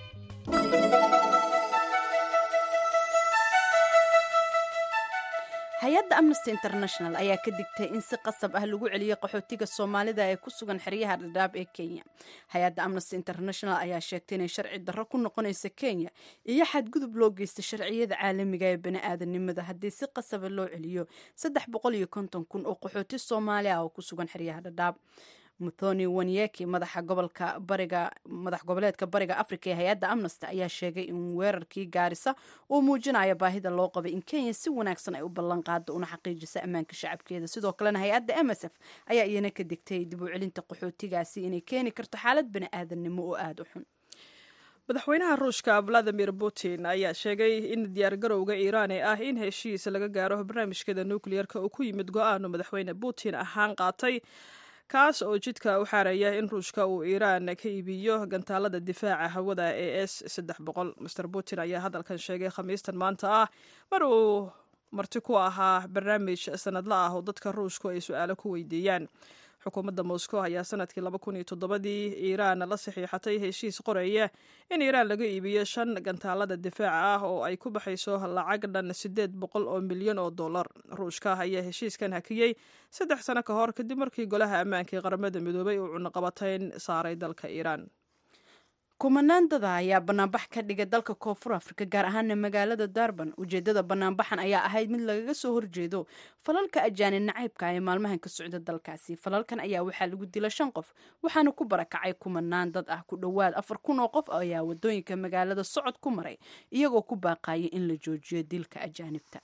hay-adda amnesty international ayaa ka digtay in si qasab ah lagu celiyo qaxootiga soomaalida ee ku sugan xeryaha dhadhaab ee kenya hay-adda amnesty international ayaa sheegtay inay sharci darro ku noqonaysa kenya iyo xadgudub loo geysta sharciyada caalamiga ee bani-aadanimada haddii si qasaba loo celiyo saddex boqol iyo konton kun oo qaxooti soomaali ah oo ku sugan xeryaha dhadhaab muthoni wanyeki madaxa gobolka bariga madax goboleedka bariga africa ee hay-adda amnesty ayaa sheegay in weerarkii gaarisa uu muujinayo baahida loo qabay in kenya si wanaagsan ay u ballan qaado una xaqiijisa ammaanka shacabkeeda sidoo kalena hay-adda m s f ayaa iyana ka digtay dib u celinta qaxootigaasi inay keeni karto xaalad bani-aadannimo oo aada u xun madaxweynaha ruushka valadimir putin ayaa sheegay in diyaargarowga iiraan ee ah in heshiis laga gaaro barnaamijkeeda nukliyeerka uu ku yimid go-aanu madaxweyne putin ahaan qaatay kaas oo jidka u xaaraya in ruushka uu iiraan ka iibiyo gantaalada difaaca hawada ee s saddex boqol master putin ayaa hadalkan sheegay khamiistan maanta ah mar uu marti ku ahaa barnaamij sanadla ah oo dadka ruushku ay su-aalo ku weydiiyaan xukuumadda moscow ayaa sanadkii laba kun iyo toddobadii iiraan la saxiixatay heshiis qoraya in iiraan laga iibiyo shan gantaalada difaaca ah oo ay ku baxayso lacag dhan siddeed boqol oo milyan oo dollar ruushka ayaa heshiiskan hakiyey saddex sano ka hor kadib markii golaha ammaanka ee qaramada midoobay uu cunaqabatayn saaray dalka iiraan kumanaan dada ayaa banaanbax ka dhigay dalka koonfur afrika gaar ahaana magaalada darban ujeedada banaanbaxan ayaa ahayd mid lagaga soo horjeedo falalka ajaani nacaybka ee maalmahan ka socda dalkaasi falalkan ayaa waxaa lagu dila shan qof waxaana ku barakacay kumanaan dad ah ku dhowaad afar kun oo qof ayaa wadooyinka magaalada socod ku maray iyagoo ku baaqaya in la joojiyo dilka ajaanibta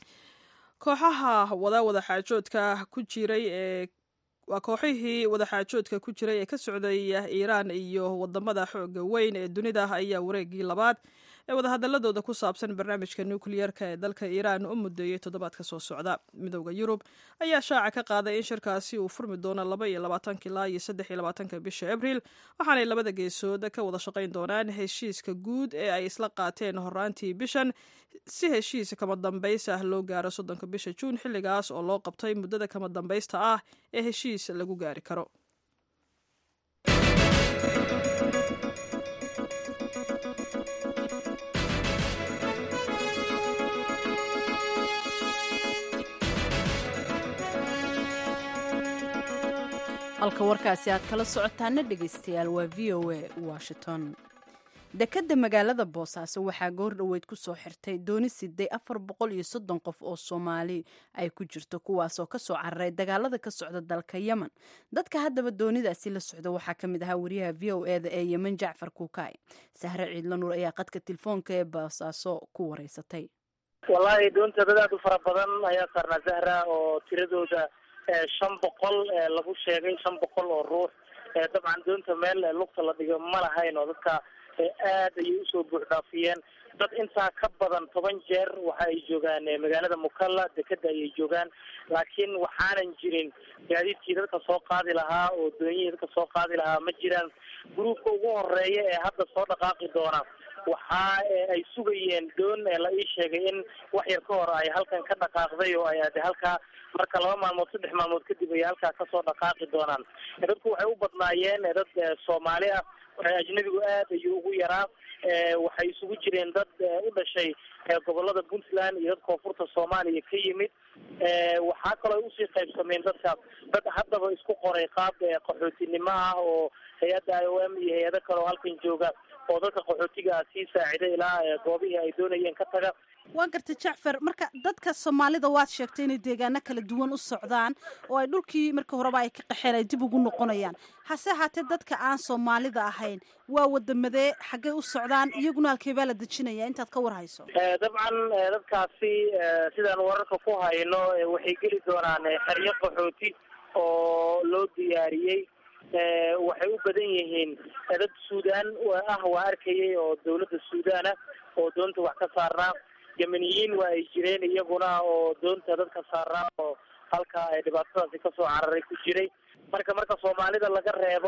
kooxaha wada wadaxaajoodka ku jiray ee waa kooxihii wadaxaajoodka ku jiray ee ka socday iiraan iyo wadamada xooga weyn ee dunida ayaa wareegii labaad ee wadahadaladooda ku saabsan barnaamijka nukliyeerka ee dalka iiraan u mudeeyey toddobaadka soo socda midowda yurub ayaa shaaca ka qaaday in shirkaasi uu furmi doono laba iyo labaatanka ilaa iyo saddex iyo labaatanka bisha abriil waxaanay labada geesood ka wada shaqayn doonaan heshiiska guud ee ay isla qaateen horaantii bishan si heshiis kama dambaysta ah loo gaaro soddonka bisha juun xilligaas oo loo qabtay muddada kama dambaysta ah ee heshiis lagu gaari karo halka warkaasi aad kala socotaana dhegaystayaal waa v o a washington dekadda magaalada boosaaso waxaa goor dhoweyd ku soo xirtay dooni siday afar boqol iyo soddon qof oo soomaali ay ku jirto kuwaasoo kasoo cararay dagaalada ka socda dalka yemen dadka haddaba doonidaasi la socda waxaa ka mid ahaa wariyaha v o eda ee yemen jacfar kuukaay sahre ciidla nuur ayaa qadka telefoonka ee boosaaso ku wareysatay wallaahi doonta dad aad u fara badan ayaa saarnaa zahra oo tiradooda shan boqol lagu sheegay shan boqol oo ruux dabcan doonta meel lugta la dhigo ma lahayn oo dadka aad ayay usoo buux dhaafiyeen dad intaa ka badan toban jeer waxa ay joogaan magaalada mukalla dekeda ayay joogaan laakiin waxaanan jirin gaadiidkii dadka soo qaadi lahaa oo doonyihii dadka soo qaadi lahaa ma jiraan gruubka ugu horeeya ee hadda soo dhaqaaqi doona waxa ay sugayeen doon la ii sheegay in wax yar ka hor ay halkan ka dhaqaaqday oo ay ade halkaa marka laba maalmood saddex maalmood kadib ay halkaa kasoo dhaqaaqi doonaan dadku waxay u badnaayeen dad soomaali ah ajnabigu aad ayuu ugu yaraa waxay isugu jireen dad u dhashay gobolada puntland iyo dad koonfurta soomaaliya ka yimid waxaa kaloo ay usii qaybsameen dadka dad haddaba isku qoray qaab qaxootinimo ah oo hay-adda i o m iyo hay-ado kale oo halkan jooga oo dadka qaxootiga ah sii saacida ilaa goobihii ay doonayeen ka taga waa gartay jacfar marka dadka soomaalida waad sheegtay inay deegaano kala duwan u socdaan oo ay dhulkii marka horeba ay ka qaxeen ay dib ugu noqonayaan hase ahaatee dadka aan soomaalida ahayn waa wadamadee xaggay u socdaan iyaguna halkee baa la dejinaya intaad ka war hayso dabcan dadkaasi sidaan wararka ku hayno waxay geli doonaan xeryo qaxooti oo loo diyaariyey waxay u badan yihiin dad suudaan ah waa arkayay oo dawladda suudaan ah oo doonta wax ka saarnaa yemeniyiin waa ay jireen iyaguna oo doonta dadka saarnaa oo halka ay dhibaatadaasi kasoo cararay ku jiray marka marka soomaalida laga reebo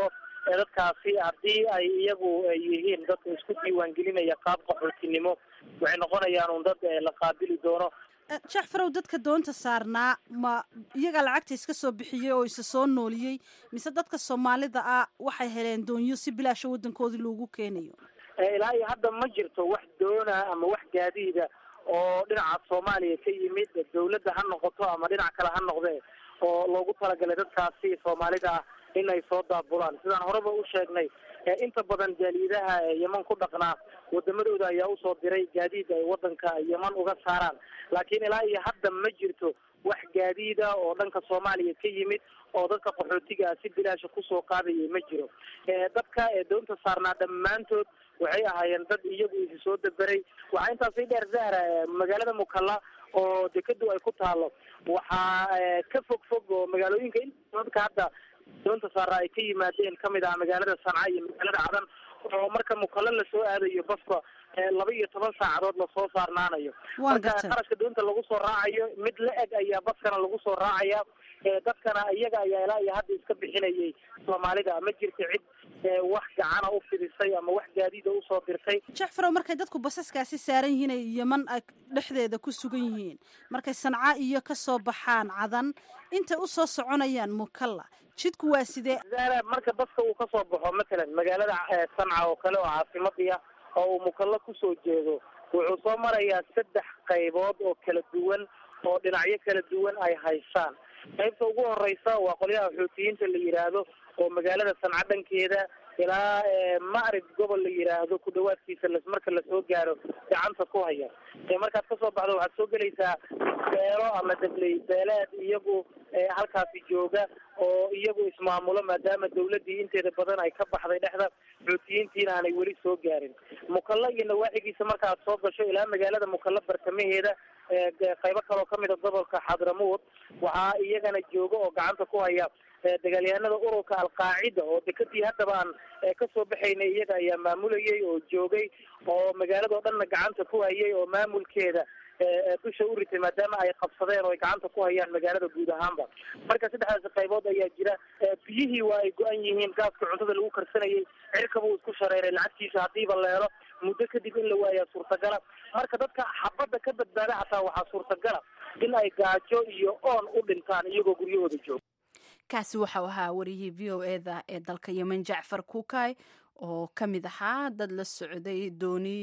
dadkaasi haddii ay iyagu yihiin dadka isku diiwaangelinaya qaab qaxootinimo waxay noqonayaan un dad la qaabili doono jacfarow dadka doonta saarnaa ma iyagaa lacagta iska soo bixiyey oo isa soo nooliyey mise dadka soomaalida ah waxay heleen doonyo si bilaasha waddankoodii loogu keenayo ilaa iyo hadda ma jirto wax doona ama wax gaadiida oo dhinaca soomaaliya ka yimid dawladda ha noqoto ama dhinac kale ha noqdee oo loogu talagalay dadkaasi soomaalida ah in ay soo daabulaan sidaan horeba u sheegnay inta badan jaaliidaha yeman ku dhaqnaa wadamadooda ayaa usoo diray gaadiid ay wadanka yeman uga saaraan laakiin ilaa iyo hadda ma jirto wax gaadiida oo dhanka soomaaliya ka yimid oo dadka qaxootiga ah si bilaasha kusoo qaadaya ma jiro dadka doonta saarnaa dhammaantood waxay ahaayeen dad iyagu isi soo daberay waxaa intaasi dheer zahra magaalada mukalla oo dekadu ay ku taalo waxaa ka fog fog oo magaalooyinka dadka hadda doonta saara ay ka yimaadeen kamid ah magaalada sanca iyo magaalada cadan oo marka mukalla lasoo aadayo baska laba iyo toban saacadood lasoo saarnaanayo marka qarashka doonta lagu soo raacayo mid la eg ayaa baskana lagu soo raacaya dadkana iyaga ayaa ilaa iyo hadda iska bixinayay soomaalida ma jirto cid wax gacana u fidisay ama wax gaadiida usoo dirtay jacfarow markay dadku basaskaasi saaran yihiin ay yeman ay dhexdeeda ku sugan yihiin markay sanca iyo kasoo baxaan cadan intay usoo soconayaan mukalla jidku waa sidee marka baska uu kasoo baxo matalan magaalada sanca oo kale oo caasimadii ah oo uu mukalla kusoo jeedo wuxuu soo marayaa saddex qaybood oo kala duwan oo dhinacyo kala duwan ay haysaan qaybta ugu horeysa waa qolyaha xoutiyiinta la yidhaahdo oo magaalada sanca dhankeeda ilaa macrib gobol la yidhaahdo ku dhawaadkiisa marka lasoo gaaro gacanta ku haya markaad kasoo baxdo waxaad soo gelaysaa beelo ama dabley beeleed iyagu halkaasi jooga oo iyagu ismaamulo maadaama dawladii inteeda badan ay ka baxday dhexda xoutiyiintiina aanay weli soo gaarin mukalla iyo nawaaxigiisa marka aad soo gasho ilaa magaalada mukalla bartamaheeda qaybo kaloo kamid a gobolka xadramuud waxaa iyagana jooga oo gacanta ku haya dagaalyahanada ururka alqaacida oo dekadii haddaba aan kasoo baxaynay iyaga ayaa maamulayay oo joogay oo magaalado dhanna gacanta ku hayay oo maamulkeeda dusha u ritay maadaama ay qabsadeen oo ay gacanta ku hayaan magaalada guud ahaanba marka saddexdaasi qaybood ayaa jira biyihii waa ay go-an yihiin gaaska cuntada lagu karsanayay cirkaba uu isku shareeray lacagtiisa hadiiba leelo muddo kadib in la waayaa suurtagala marka dadka xabadda ka badbaada xataa waxaa suurtagala in ay gaajo iyo oon u dhintaan iyagoo guryahooda jooga kaasi waxau ahaa wariyihii v o e da ee dalka yemen jacfar kuukay oo ka mid ahaa dad la socday dooni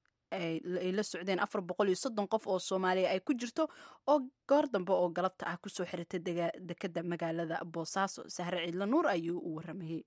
ay la socdeen afar boqol iyo soddon qof oo soomaaliya ay ku jirto oo goor dambe oo galabta ah kusoo xiratay dekeda magaalada boosaaso sahre ciidla nuur ayuu u waramayey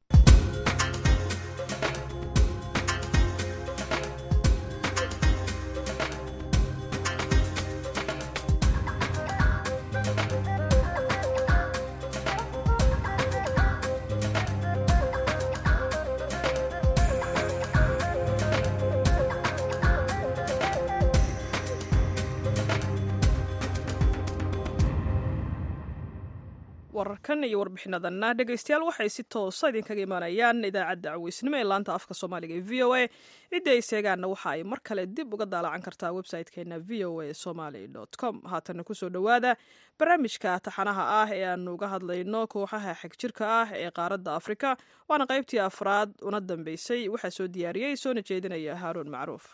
wararkan iyo warbixinadanna dhegaystayaal waxay si toosa idinkaga imaanayaan idaacadda caweysnimo ee laanta afka soomaaliga ee v o a ciddi ay seegaanna waxa ay mar kale dib uga daalacan kartaa website-keena v o a somaly com haatana kusoo dhowaada barnaamijka taxanaha ah ee aanu uga hadlayno kooxaha xegjirka ah ee qaaradda afrika waana qaybtii afraad una dambeysay waxaa soo diyaariyey soona jeedinaya haaruun macruuf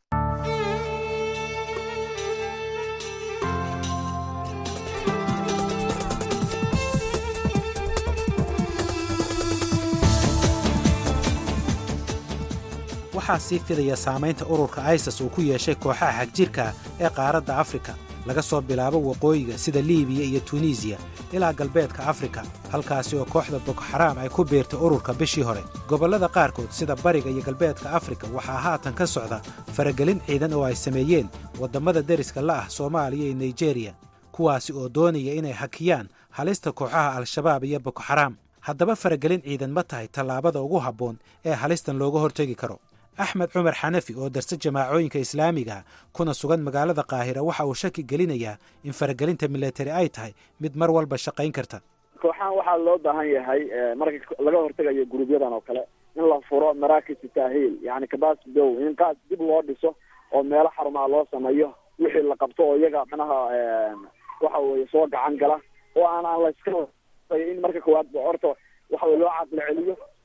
waxaa sii fidaya saamaynta ururka isas uu ku yeeshay kooxaha xagjirka ee qaaradda afrika laga soo bilaabo waqooyiga sida liibiya iyo tunisiya ilaa galbeedka afrika halkaasi oo kooxda bokoxaraam ay ku biirtay ururka bishii hore gobollada qaarkood sida bariga iyo galbeedka afrika waxaa haatan ka socda faragelin ciidan oo ay sameeyeen waddammada deriska la ah soomaaliya iyo nigeriya kuwaasi oo doonaya inay hakiyaan halista kooxaha al-shabaab iyo bokoxaraam haddaba faragelin ciidan ma tahay tallaabada ugu habboon ee halistan looga hortegi karo axmed cumar xanafi oo darse jamaacooyinka islaamiga kuna sugan magaalada qaahira waxa uu shaki gelinayaa in faragelinta milatari ay tahay mid mar walba shaqayn karta kooxahan waxaa loo baahan yahay marka laga hortegayo gurubyadan oo kale in la furo maraakis tahil yani kabas dow in qaas dib loo dhiso oo meelo xarumaha loo sameeyo wixii la qabto oo iyaga manaha waxa weye soo gacan gala oo aan aan layska in marka koowaad horta waxa weye loo caqli celiyo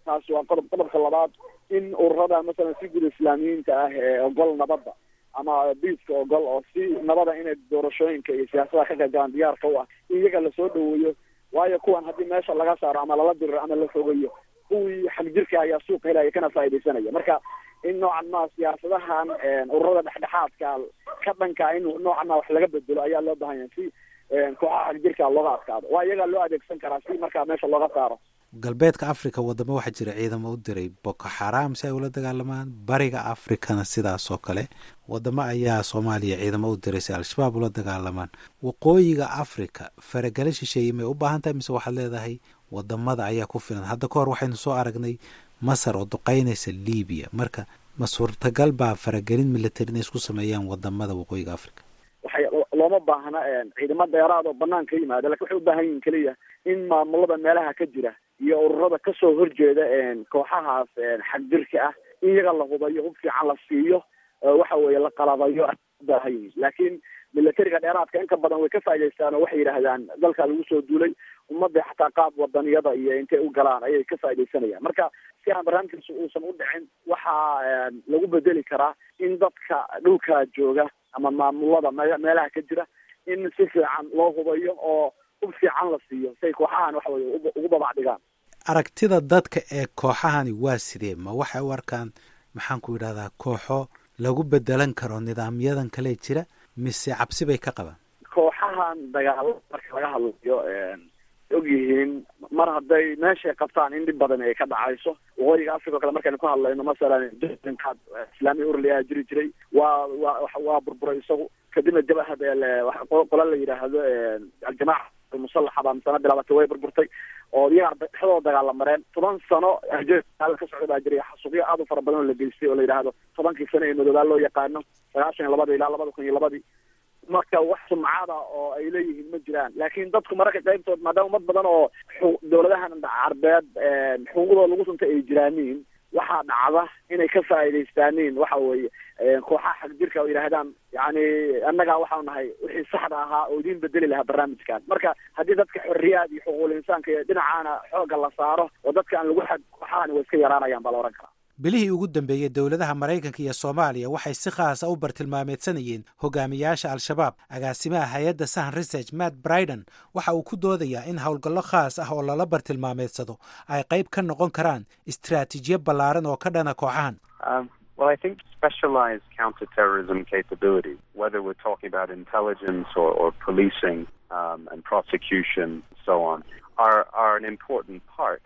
taasi waa qodob qodobka labaad in ururada masalan si guud islaamiyiinta ah ee ogol nabadda ama biiska ogol oo si nabada inay doorashooyinka iyo siyaasadaha ka qayb galaan diyaarka u ah in iyaga lasoo dhaweeyo waayo kuwan haddii meesha laga saaro ama lala diriro ama la fogayo kuwii xagjirka ayaa suuqa helaya kana faaidaysanaya marka in noocan maa siyaasadahan ururada dhexdhexaadka ka dhanka in noocan maa wax laga bedelo ayaa loo bahan yahay si kooxaha xagjirka looga adkaado waa iyagaa loo adeegsan karaa si markaa meesha looga saaro galbeedka africa wadamo waxaa jira ciidamo u diray boko xaram si ay ula dagaalamaan bariga africana sidaas oo kale wadamo ayaa soomaaliya ciidamo u diray si al-shabaab ula dagaalamaan waqooyiga africa faragala shisheeye may u baahan tahay mise waxaad leedahay wadamada ayaa ku filan hadda ka hor waxaynu soo aragnay masar oo duqeynaysa libiya marka ma suurtagal baa faragelin military inay isku sameeyaan wadamada waqooyiga africa waxay looma baahna ciidamo dheeraad oo banaan ka yimaada lakin waxay u baahan yihin keliya in maamulada meelaha ka jira iyo ururada kasoo horjeeda kooxahaas xagjirka ah in iyaga la hubayo hub fiican la siiyo waxa weeye la qalabayo ubaahan yihin laakiin militariga dheeraadka inta badan way ka faa'idaystaan oo waxay yidhaahdaan dalka lagu soo duulay ummadda xataa qaab wadaniyada iyo intay u galaan ayay ka faaidaysanayaan marka si aan barnaamijkaasi uusan u dhicin waxaa lagu bedeli karaa in dadka dhulka jooga ama maamulada me meelaha ka jira in si fiican loo hubayo oo hub fiican la siiyo si ay kooxahan waxa weye ugu babac dhigaan aragtida dadka ee kooxahani waa sidee ma waxay u arkaan maxaan ku yidhahdaa kooxo lagu bedelan karo nidaamyadan kale jira mise cabsi bay ka qabaan kooxahan dagaalo marka laga hadlayo og yihiin mar hadday meeshay qabtaan in dhib badan ay ka dhacayso waqooyiga africa o kale markaynu ka hadlayno masalan qaad islaamiya urli ayaa jiri jiray waa waa waa burburay isagu kadibna jabahad qola la yidhaahdo aljamaaca almusalaxa baa misana bilaabatay way burburtay oo iyagaa dhexdooda dagaala mareen toban sano ka socda baa jiray xasuuqyo aad u fara badan oo la geystay oo la yidhaahdo tobankii sano ee madoobaa loo yaqaano sagaashan iyo labadii ilaa labada kun iyo labadii marka wax sumcada oo ay leeyihiin ma jiraan laakiin dadku mararka qaybtood maadaama umad badan oo dawladahan carbeed xuquuqdooda lagu suntay ay jiraaniin waxaa dhacda inay ka faa'iidaystaaniin waxa weeye kooxaha xagjirka oo yidhaahdaan yani annagaa waxau nahay wixii saxda ahaa oo idiin bedeli lahaa barnaamijkan marka haddii dadka xorriyaad iyo xuquuqul insaanka iyo dhinacaana xoogga la saaro oo dadka aan lagu xad kooxahani way iska yaraanayaan baa la ohan karaa bilihii ugu dambeeyey dowladaha maraykanka iyo soomaaliya waxay si khaasa u bartilmaameedsanayeen hogaamiyaasha al-shabaab agaasimaha hay-adda sahan research matt briden waxa uu ku doodayaa in howlgallo khaas ah oo lala bartilmaameedsado ay qayb ka noqon karaan istaraatiijiyo ballaaran oo ka dhana kooxahan Well, I think specialized counterterrorism capability, whether we're talking about intelligence or, or policing um, and prosecution, so on, are, are an important part.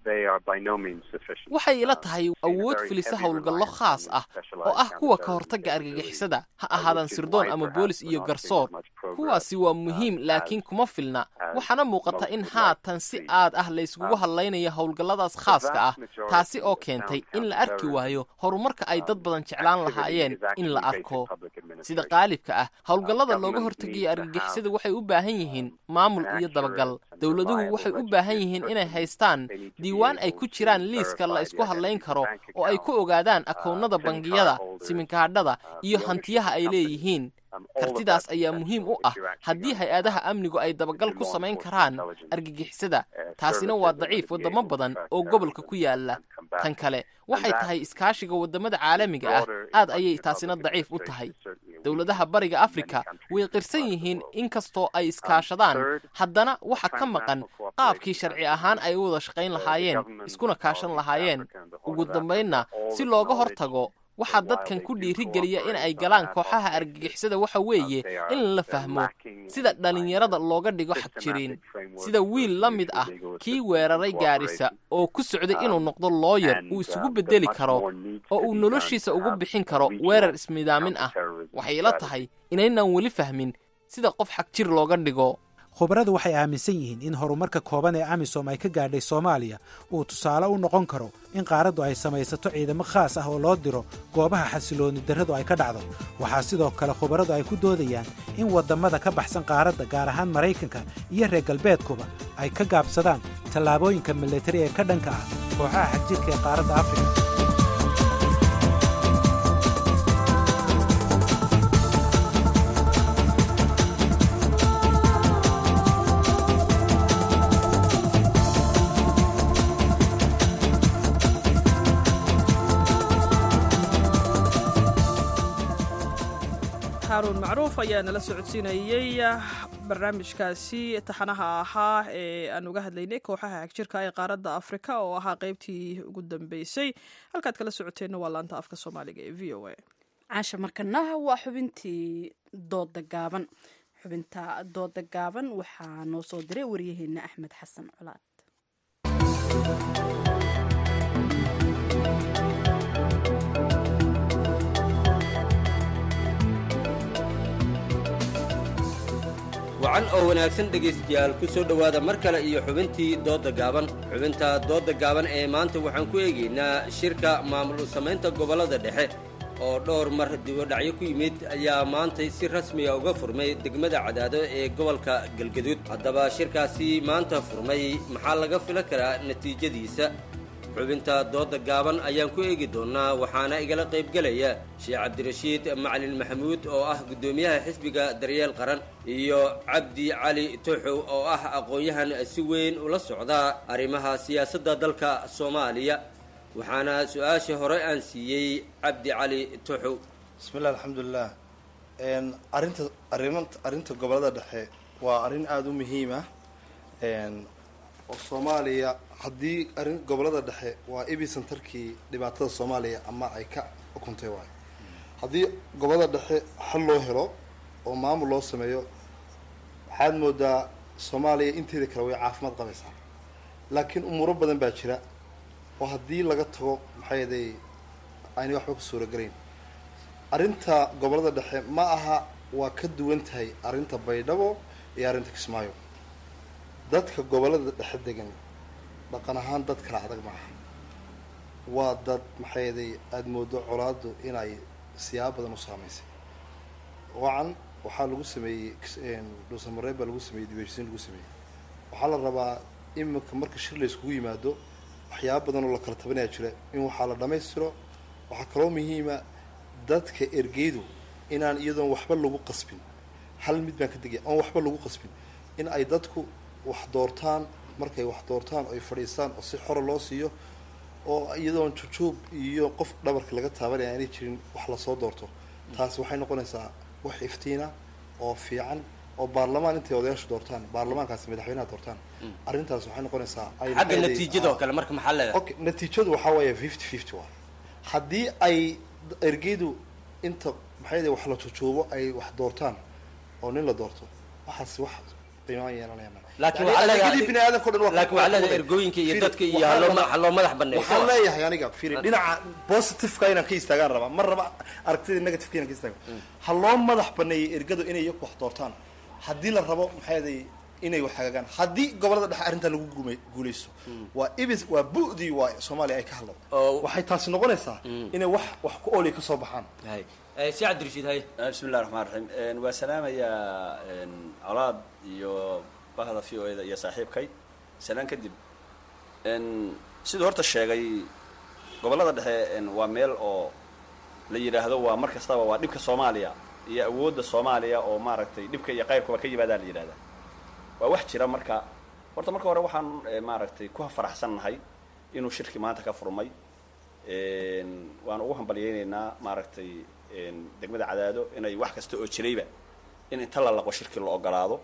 waxay ila tahay awood filisa howlgallo khaas ah oo ah kuwa ka hortagga argagixisada ha ahaadaan sirdoon ama boolis iyo garsoor kuwaasi waa muhiim laakiin kuma filna waxaana muuqata in haatan si aad ah layskugu hadlaynayo howlgalladaas khaaska ah taasi oo keentay in la arki waayo horumarka ay dad badan jeclaan lahaayeen in la arko sida qaalibka ah howlgallada looga hortegayo argagixisada waxay u baahan yihiin maamul iyo dabagal dowladuhu waxay u baahan yihiin inay haystaan diiwaan ay ku jiraan liiska la isku hadlayn karo oo ay ku ogaadaan akoonnada bangiyada siminkaadhada iyo hantiyaha ay leeyihiin kartidaas ayaa muhiim u ah haddii hay-adaha amnigu ay dabagal ku samayn karaan argagixisada taasina waa daciif waddamo badan oo gobolka ku yaala tan kale waxay tahay iskaashiga waddamada caalamiga ah aad ayay taasina daciif u tahay dowladaha bariga afrika way qirsan yihiin inkastoo ay iskaashadaan haddana waxa ka maqan qaabkii sharci ahaan ay u wada shaqayn lahaayeen iskuna kaashan lahaayeen ugu dambaynna si looga hortago waxaa dadkan ku dhiirigeliya in ay galaan kooxaha argagixisada waxa weeye in la fahmo sida dhallinyarada looga dhigo xagjiriin sida wiil la mid ah kii weeraray gaarisa oo ku socday inuu noqdo looyar uu isugu beddeli karo oo uu noloshiisa ugu bixin karo weerar ismidaamin ah waxay ila tahay inaynan weli fahmin sida qof xagjir looga dhigo khubaradu waxay aaminsan yihiin in horumarka kooban ee amisom ay ka gaadhay soomaaliya uu tusaale u noqon karo in qaaraddu ay samaysato ciidamo khaas ah oo loo diro goobaha xasiloonni darradu ay ka dhacdo waxaa sidoo kale khubaradu ay ku doodayaan in waddamada ka baxsan qaaradda gaar ahaan maraykanka iyo reer galbeedkuba ay ka gaabsadaan tallaabooyinka militari ee ka dhanka ah kooxaha xagjirka ee qaaradda afrika macruuf ayaa nala socodsiinayey barnaamijkaasi taxanaha ahaa ee aan uga hadlaynay kooxaha xagjirka ee qaaradda afrika oo ahaa qeybtii ugu dambeysay halkaad kala socoteenna waa laanta afka soomaaliga ee v o a caasha markana waa xubintii dooda gaaban xubinta dooda gaaban waxaa noo soo diray waryaheena axmed xasan colaad wacan oo wanaagsan dhegaystayaal ku soo dhowaada mar kale iyo xubintii doodda gaaban xubinta doodda gaaban ee maanta waxaan ku eegaynaa shirka maamul samaynta gobollada dhexe oo dhowr mar dibodhacyo ku yimid ayaa maantay si rasmiga uga furmay degmada cadaado ee gobolka galgaduud haddaba shirkaasi maanta furmay maxaa laga fila karaa natiijadiisa xubinta doodda gaaban ayaan ku eegi doonnaa waxaana igala qaybgelaya sheekh cabdirashiid macalin maxamuud oo ah guddoomiyaha xisbiga daryeel qaran iyo cabdi cali tuxow oo ah aqoon-yahan si weyn ula socda arrimaha siyaasadda dalka soomaaliya waxaana su-aasha hore aan siiyey cabdi cali tuxow bismillahi alxamdulilah arinta ariman arrinta gobollada dhexe waa arrin aada u muhiim ah oo soomaaliya haddii arrin gobollada dhexe waa ebicentarkii dhibaatada soomaaliya ama ay ka ukuntay waayo haddii gobollada dhexe xal loo helo oo maamul loo sameeyo waxaad moodaa soomaaliya inteeda kale way caafimaad qabaysaa laakiin umuuro badan baa jira oo haddii laga tago maxaa yeelay aynay waxba ku suuragelayn arrinta gobollada dhexe ma aha waa ka duwan tahay arrinta baydhabo iyo arrinta kismaayo dadka gobollada dhexe degan dhaqan ahaan dad kala adag maaha waa dad maxaa yeelay aada moodo colaadu inay siyaabo badan u saamaysay wacan waxaa lagu sameeyey dhuusamareeb baa lagu sameeyey dibeeshisiin lagu sameeyey waxaa la rabaa iminka marka shir la iskugu yimaado waxyaaba badan oo la kala tabanaya jira in waxaa la dhammaystiro waxaa kaloo muhiima dadka ergeydu inaan iyadoon waxba lagu qasbin hal mid baan ka degaya oon waxba lagu qasbin in ay dadku wax doortaan markay wax doortaan oy fadhiistaan oo si xora loo siiyo oo iyadoon jujuub iyo qof dhabarka laga taabanaya aanay jirin wax lasoo doorto taasi waxay noqonaysaa wax iftiina oo fiican oo baarlamaan intay odayaashu doortaan baarlamaankaasi madaxweynaha doortaan arrintaas waxay noqonaysaa xagga natiijada oo kale marka maxaa leedahay okay natiijadu waxaa weeye fifty fifty waa haddii ay ergeydu inta maxay wax la jujuubo ay wax doortaan oo nin la doorto waxaas wax qiimaan yeelanayaan laakiin bini aadamka dhan laakiin waxaa leedahay ergooyinka iyo dadka iyo haloo madax baneeyo waxaan leeyahay aniga firi dhinaca positiveka inaan ka istaagaan rabaa mar raba aragtida negativeka inaan ka istaago ha loo madax baneeyay ergadu inay iyaku wax doortaan haddii la rabo maxaa yeelay inay wax hagaagaan haddii gobolada dhexe arrintan lagu guumay guuleysto waa ibis waa bu'dii waa soomaaliya ay ka hadlo waxay taasi noqonaysaa inay wax wax ku ooliya ka soo baxaan si cabdirashiid haye bismi illahi raxmaan raxiim waa salaamayaa colaad iyo bahda v o eda iyo saaxiibkay salaan kadib siduu horta sheegay gobollada dhexe waa meel oo la yidhaahdo waa mar kastaba waa dhibka soomaaliya iyo awoodda soomaaliya oo maaragtay dhibka iyo qayrkuba ka yimaadaa la yidhahdaa waa wax jira marka horta marka hore waxaan maaragtay ku faraxsannahay inuu shirki maanta ka furmay waan ugu hambalyaynaynaa maaragtay degmada cadaado inay wax kasta oo jirayba in inta la laqo shirki la ogolaado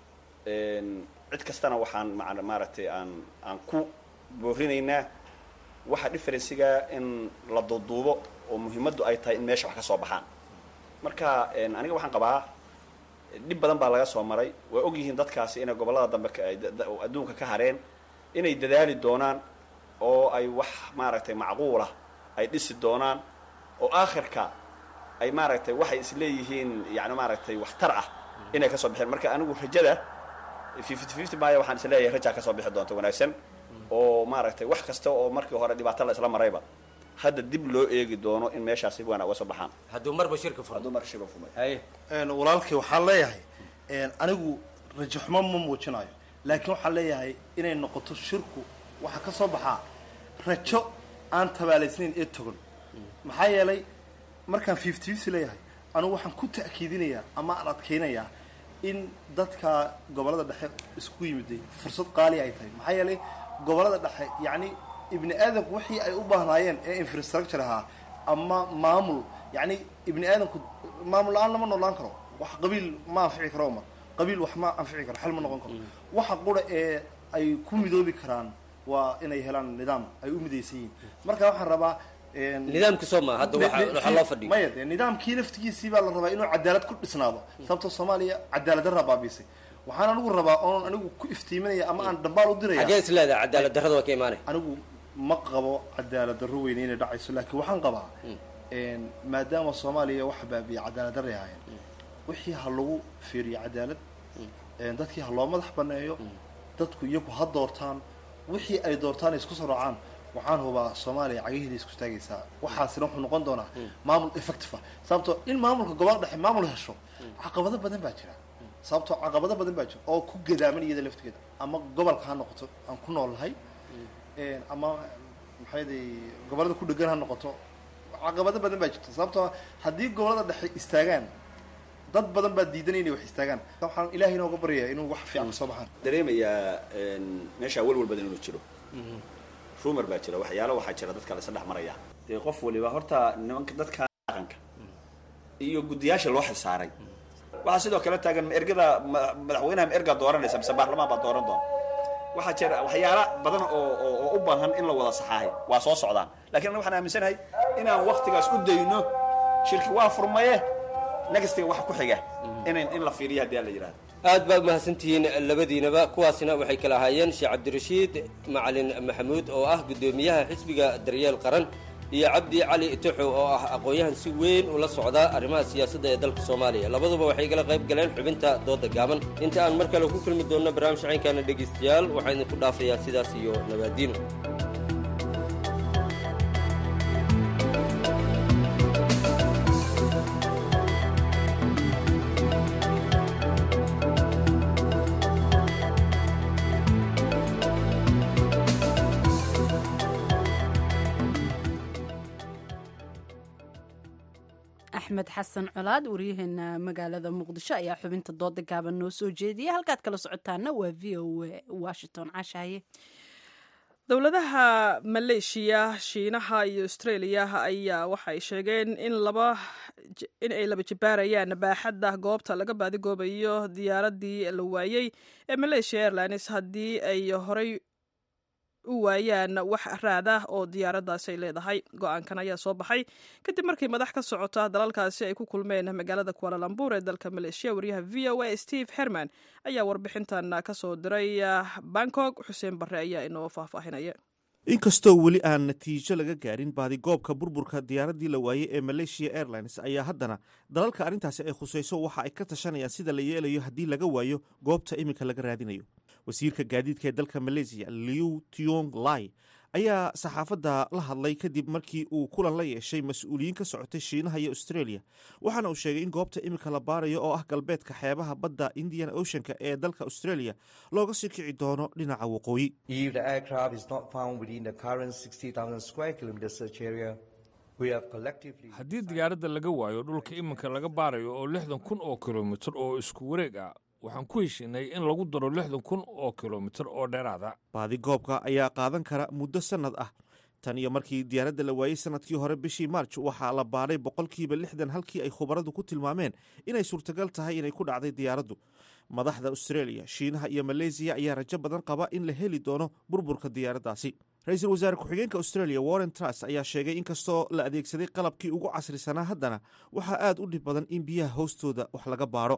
cid kastana waxaan maaragtay aan aan ku boorinaynaa waxa differenciga in la duuduubo oo muhiimaddu ay tahay in meesha wax ka soo baxaan marka aniga waxaan qabaa dhib badan baa laga soo maray waa og yihiin dadkaasi inay gobollada dambe adduunka ka hareen inay dadaali doonaan oo ay wax maaragtay macquulah ay dhisi doonaan oo aakhirka ay maaragtay waxay isleeyihiin yani maaragtay waxtar ah inay kasoo bixeen marka anigu rajada fifty fifty maya waxaan isleeyahay rajaa kasoo bixi doonta wanaagsan oo maaragtay wax kasta oo markii hore dhibaato la isla marayba hadda dib loo eegi doono in meeshaasi waana uga soo baxaan hadduu marba shirka furo hadduu mar shirka furmay haye walaalkii waxaan leeyahay anigu rajo xumo ma muujinayo laakiin waxaan leeyahay inay noqoto shirku waxaa ka soo baxaa rajo aan tabaalaysnayn ee togan maxaa yeelay markaan fifty fifty leeyahay anigu waxaan ku ta'kiidinayaa ama aan adkaynayaa in dadka gobollada dhexe isku yimiday fursad qaali ay tahay maxaa yeelay gobollada dhexe yacni ibni aadamku wixii ay u baahnaayeen ee infrastructure ahaa ama maamul yacni ibni aadamku maamul la-aan lama noolaan karo wax qabiil ma anfici karo ma qabiil wax ma anfici karo xal ma noqon karo waxa qura ee ay ku midoobi karaan waa inay helaan nidaam ay u midaysan yihiin marka waxaan rabaa nidaamka soo maa hadda waxa waxa loo fadhiyo maya dee nidaamkii laftigiisii baa la rabaa inuu cadaalad ku dhisnaado sababtoo soomaaliya cadaalad darraa baabiisay waxaan anigu rabaa oon anigu ku iftiiminaya ama aan dhambaal u diraya xagee is leedahay cadaalad darrada waa ka imaanay anigu ma qabo cadaalad darro weyne inay dhacayso laakiin waxaan qabaa maadaama soomaaliya waxa baabiya cadaalad darray ahaayeen wixii ha lagu fiiriyo cadaalad dadkii ha loo madax baneeyo dadku iyagu ha doortaan wixii ay doortaan ay isku soo raacaan waxaan hubaa soomaaliya cagaheeda isku taagaysaa waxaasina wuxuu noqon doonaa maamul effective ah sababtoo in maamulka gobolka dhexe maamul hesho caqabado badan baa jira sababtoo caqabado badan baa jira oo ku gadaaman iyada laftigeeda ama gobolka ha noqoto aan ku noolnahay ama maxayday gobolada ku dhegan ha noqoto caqabado badan baa jirta sababtoo haddii gobolada dhexe istaagaan dad badan baa diidanaya inay wax istaagaan waxaan ilaahay inooga baryayaa inuu wax fiican kasoo baxaan dareemayaa meesha walwal badan inuu jiro rumor baa jira waxyaalo waxaa jira dadka la isla dhex maraya dee qof waliba horta nimanka dadka dhaqanka iyo guddiyaasha loo xilsaaray waxaa sidoo kale taagan ma ergada madaxweynaha ma ergaa dooranaysa mise baarlamaan baa dooran doona waxaa jira waxyaala badan oo oo u baahan in la wada saxaahay waa soo socdaan lakiin anaga waxaan aaminsanahay inaan waktigaas u dayno shirki waa furmaye nagastiga waxa ku xiga in in la fiiriyo haddii aan la yidhahdo aad baa umahadsantihiin labadiinaba kuwaasina waxay kala ahaayeen sheekh cabdirashiid macalin maxamuud oo ah guddoomiyaha xisbiga daryeel qaran iyo cabdi cali itoxo oo ah aqoon-yahan si weyn ula socda arrimaha siyaasadda ee dalka soomaaliya labaduba waxay kala qayb galeen xubinta dooda gaaban inta aan mar kale ku kulmi doonno barnaamij caynkaana dhegaystayaal waxaan idinku dhaafayaa sidaas iyo nabaadiino axmed xasan colaad waryaheena magaalada muqdisho ayaa xubinta dooda gaaban noo soo jeediyay halkaad kala socotaana waa v o a washington cashaye dowladaha maleeshiya shiinaha iyo australia ayaa waxay sheegeen in laba in ay laba jibaarayaan baaxadda goobta laga baadigoobayo diyaaradii la waayey ee malaysia airlines haddii ay horey u waayaan wax raad ah oo diyaaraddaasi ay leedahay go-aankan ayaa soo baxay kadib markii madax ka socota dalalkaasi ay ku kulmeen magaalada kualalambur ee dalka maleeshiya wariyaha v o a steve herman ayaa warbixintan ka soo diray bangkok xuseen barre ayaa inoo faahfaahinaya inkastoo weli aan natiijo laga gaarin baadigoobka burburka diyaaraddii la waayey ee malaysia airlines ayaa haddana dalalka arrintaasi ay khusayso waxa ay ka tashanayaan sida la yeelayo haddii laga waayo goobta iminka laga raadinayo wasiirka gaadiidka ee dalka malaysiya liu tiong lai ayaa saxaafadda la hadlay kadib markii uu kulan la yeeshay mas-uuliyiin ka socotay shiinaha iyo australia waxaana uu sheegay in goobta iminka la baarayo oo ah galbeedka xeebaha badda indian oceanka ee dalka australia looga sii kici doono dhinaca waqooyi haddii diyaaradda laga waayo dhulka iminka laga baarayo oo lixdan kun oo kilomitir oo isku wareeg ah waxaan ku heshinay in lagu daro lixdan kun oo kilomitir oo dheeraada baadigoobka ayaa qaadan kara muddo sannad ah tan iyo markii diyaaradda la waayey sanadkii hore bishii maarj waxaa la baadhay boqolkiiba lixdan halkii ay khubaradu ku tilmaameen inay suurtagal tahay inay ku dhacday diyaaraddu madaxda australia shiinaha iyo maleysiya ayaa rajo badan qaba in la heli doono burburka diyaaraddaasi ra-iisul wasaare ku-xigeenka australia warren trus ayaa sheegay in kastoo la adeegsaday qalabkii ugu casrisanaa haddana waxaa aad u dhib badan in biyaha hoostooda wax laga baadho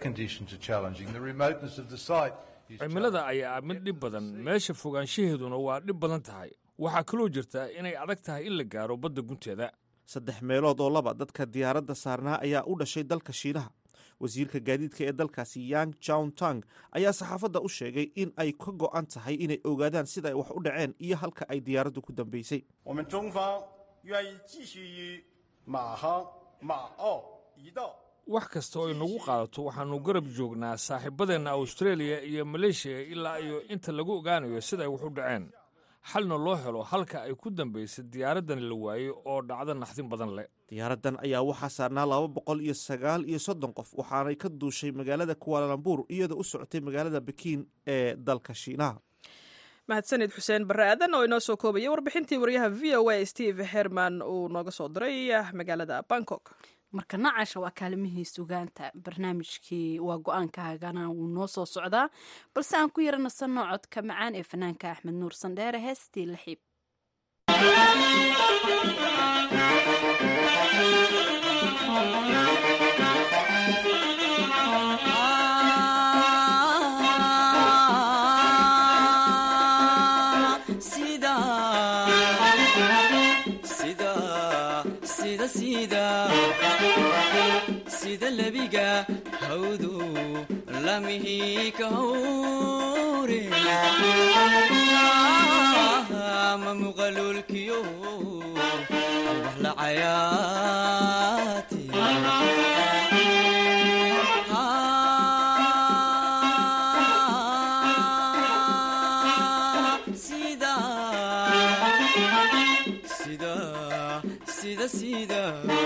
cimilada ayaa mid dhib badan meesha fogaanshaheeduna waa dhib badan tahay waxaa kaloo jirta inay adag tahay in la gaaro badda gunteeda saddex meelood oo laba dadka diyaaradda saarnaa ayaa u dhashay dalka shiinaha wasiirka gaadiidka ee dalkaasi yang jown tang ayaa saxaafadda u sheegay in ay ka go'an tahay inay ogaadaan sida ay wax u dhaceen iyo halka ay diyaaraddu ku dambeysay wax kasta oo inagu qaadato waxaannu garab joognaa saaxiibadeenna australia iyo maleeshiya ilaa iyo inta lagu ogaanayo sida ay wax u dhaceen xalna loo helo halka ay ku dambaysay diyaaraddan la waayey oo dhacdo naxdin badan leh diyaaraddan ayaa waxaa saarnaa laba boqol iyo sagaal iyo soddon qof waxaanay ka duushay magaalada kuwaalalambur iyadoo u socotay magaalada bekiin ee dalka shiinaha mahadsanid xuseen barre aadan oo inoo soo koobaya warbixintii waryaha v o a steve herman uu nooga soo diray magaalada bangkok marka nacasha waa kaalimihii sugaanta barnaamijkii waa go-aankaagana wuu noo soo socdaa balse aan ku yara nasanno codka macaan ee fanaanka axmed nuur sandheere heestii laxiib sida lebiga hawdu lamihi ka hawre ma muqalulkiyo wax la cayaati sida sida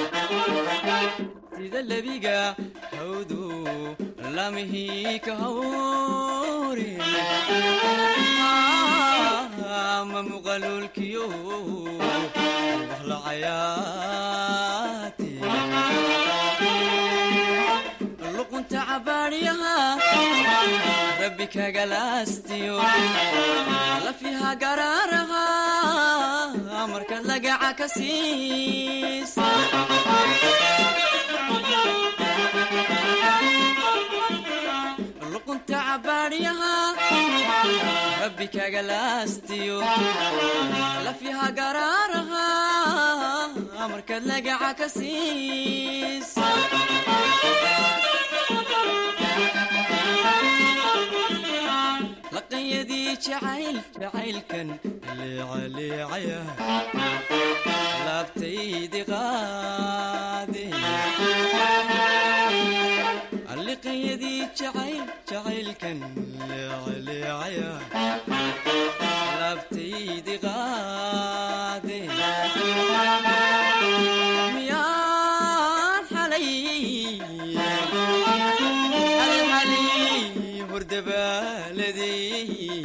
lebiga hawdu lamihi ka hawre ma muqalulkiyo wax la cayaati luqunta cabaadyaha rabbi kagalaastiyo lafiha garaaraha markaad lagaca ka siis luqunta cabaadyaha rabbi kagalaastiyo lafiha garaaraha markaad lagaca ka siis laqanyadii jacayl jacaylkan leecaleecaya laabtaydi qaade liqanyadii jacayl jacaylkan leecaleecaya laabtaydi qaade miyaan xalay xalxalay hordabaaladey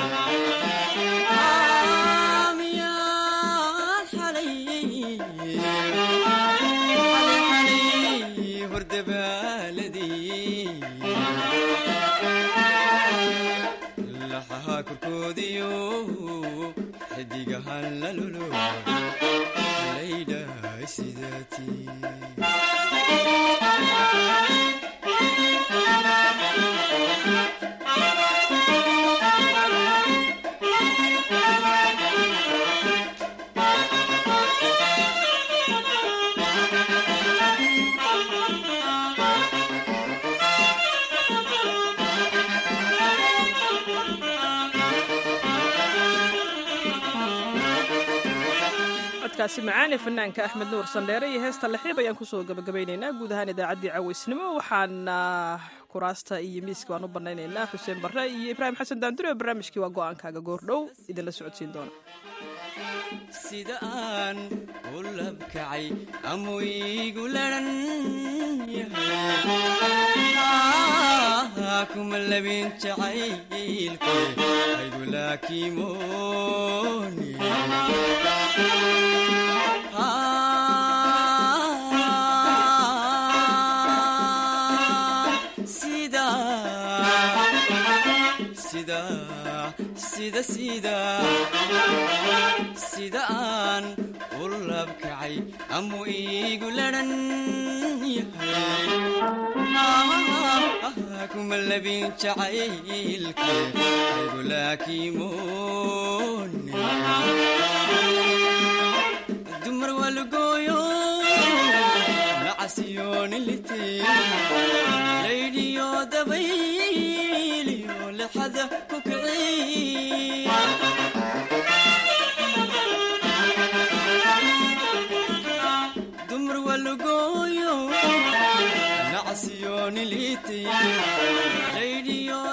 miyaan xalay xalxalay hordabaaladey laxaha korkoodiyo xidigahan lalolo laydhahay sidaatii codkaasi macaan ee fanaanka axmed nuur sandheere iyo heesta laxiib ayaan kusoo gabagabaynaynaa guud ahaan idaacaddii cawaysnimo waxaana kuraasta iyo miiska waan u banaynaynaa xuseen barre iyo ibraahim xasan daandure oo barnaamijkii waa go-aankaaga goordhow idinla socodsiin doona sida aan u labkacay amuu iigu laran yahay kuma labin jacaylke aygu laakimooni sida sida sida sida sida aan u labkacay amuu iigu laran yahay kuma labin jacaylke aygu laakimooni dumar walgooyo nacasyoonilite laydhiyo dabayliyo lexada ku kiciy dumar walgooyo nacasyoonilite laydhiyo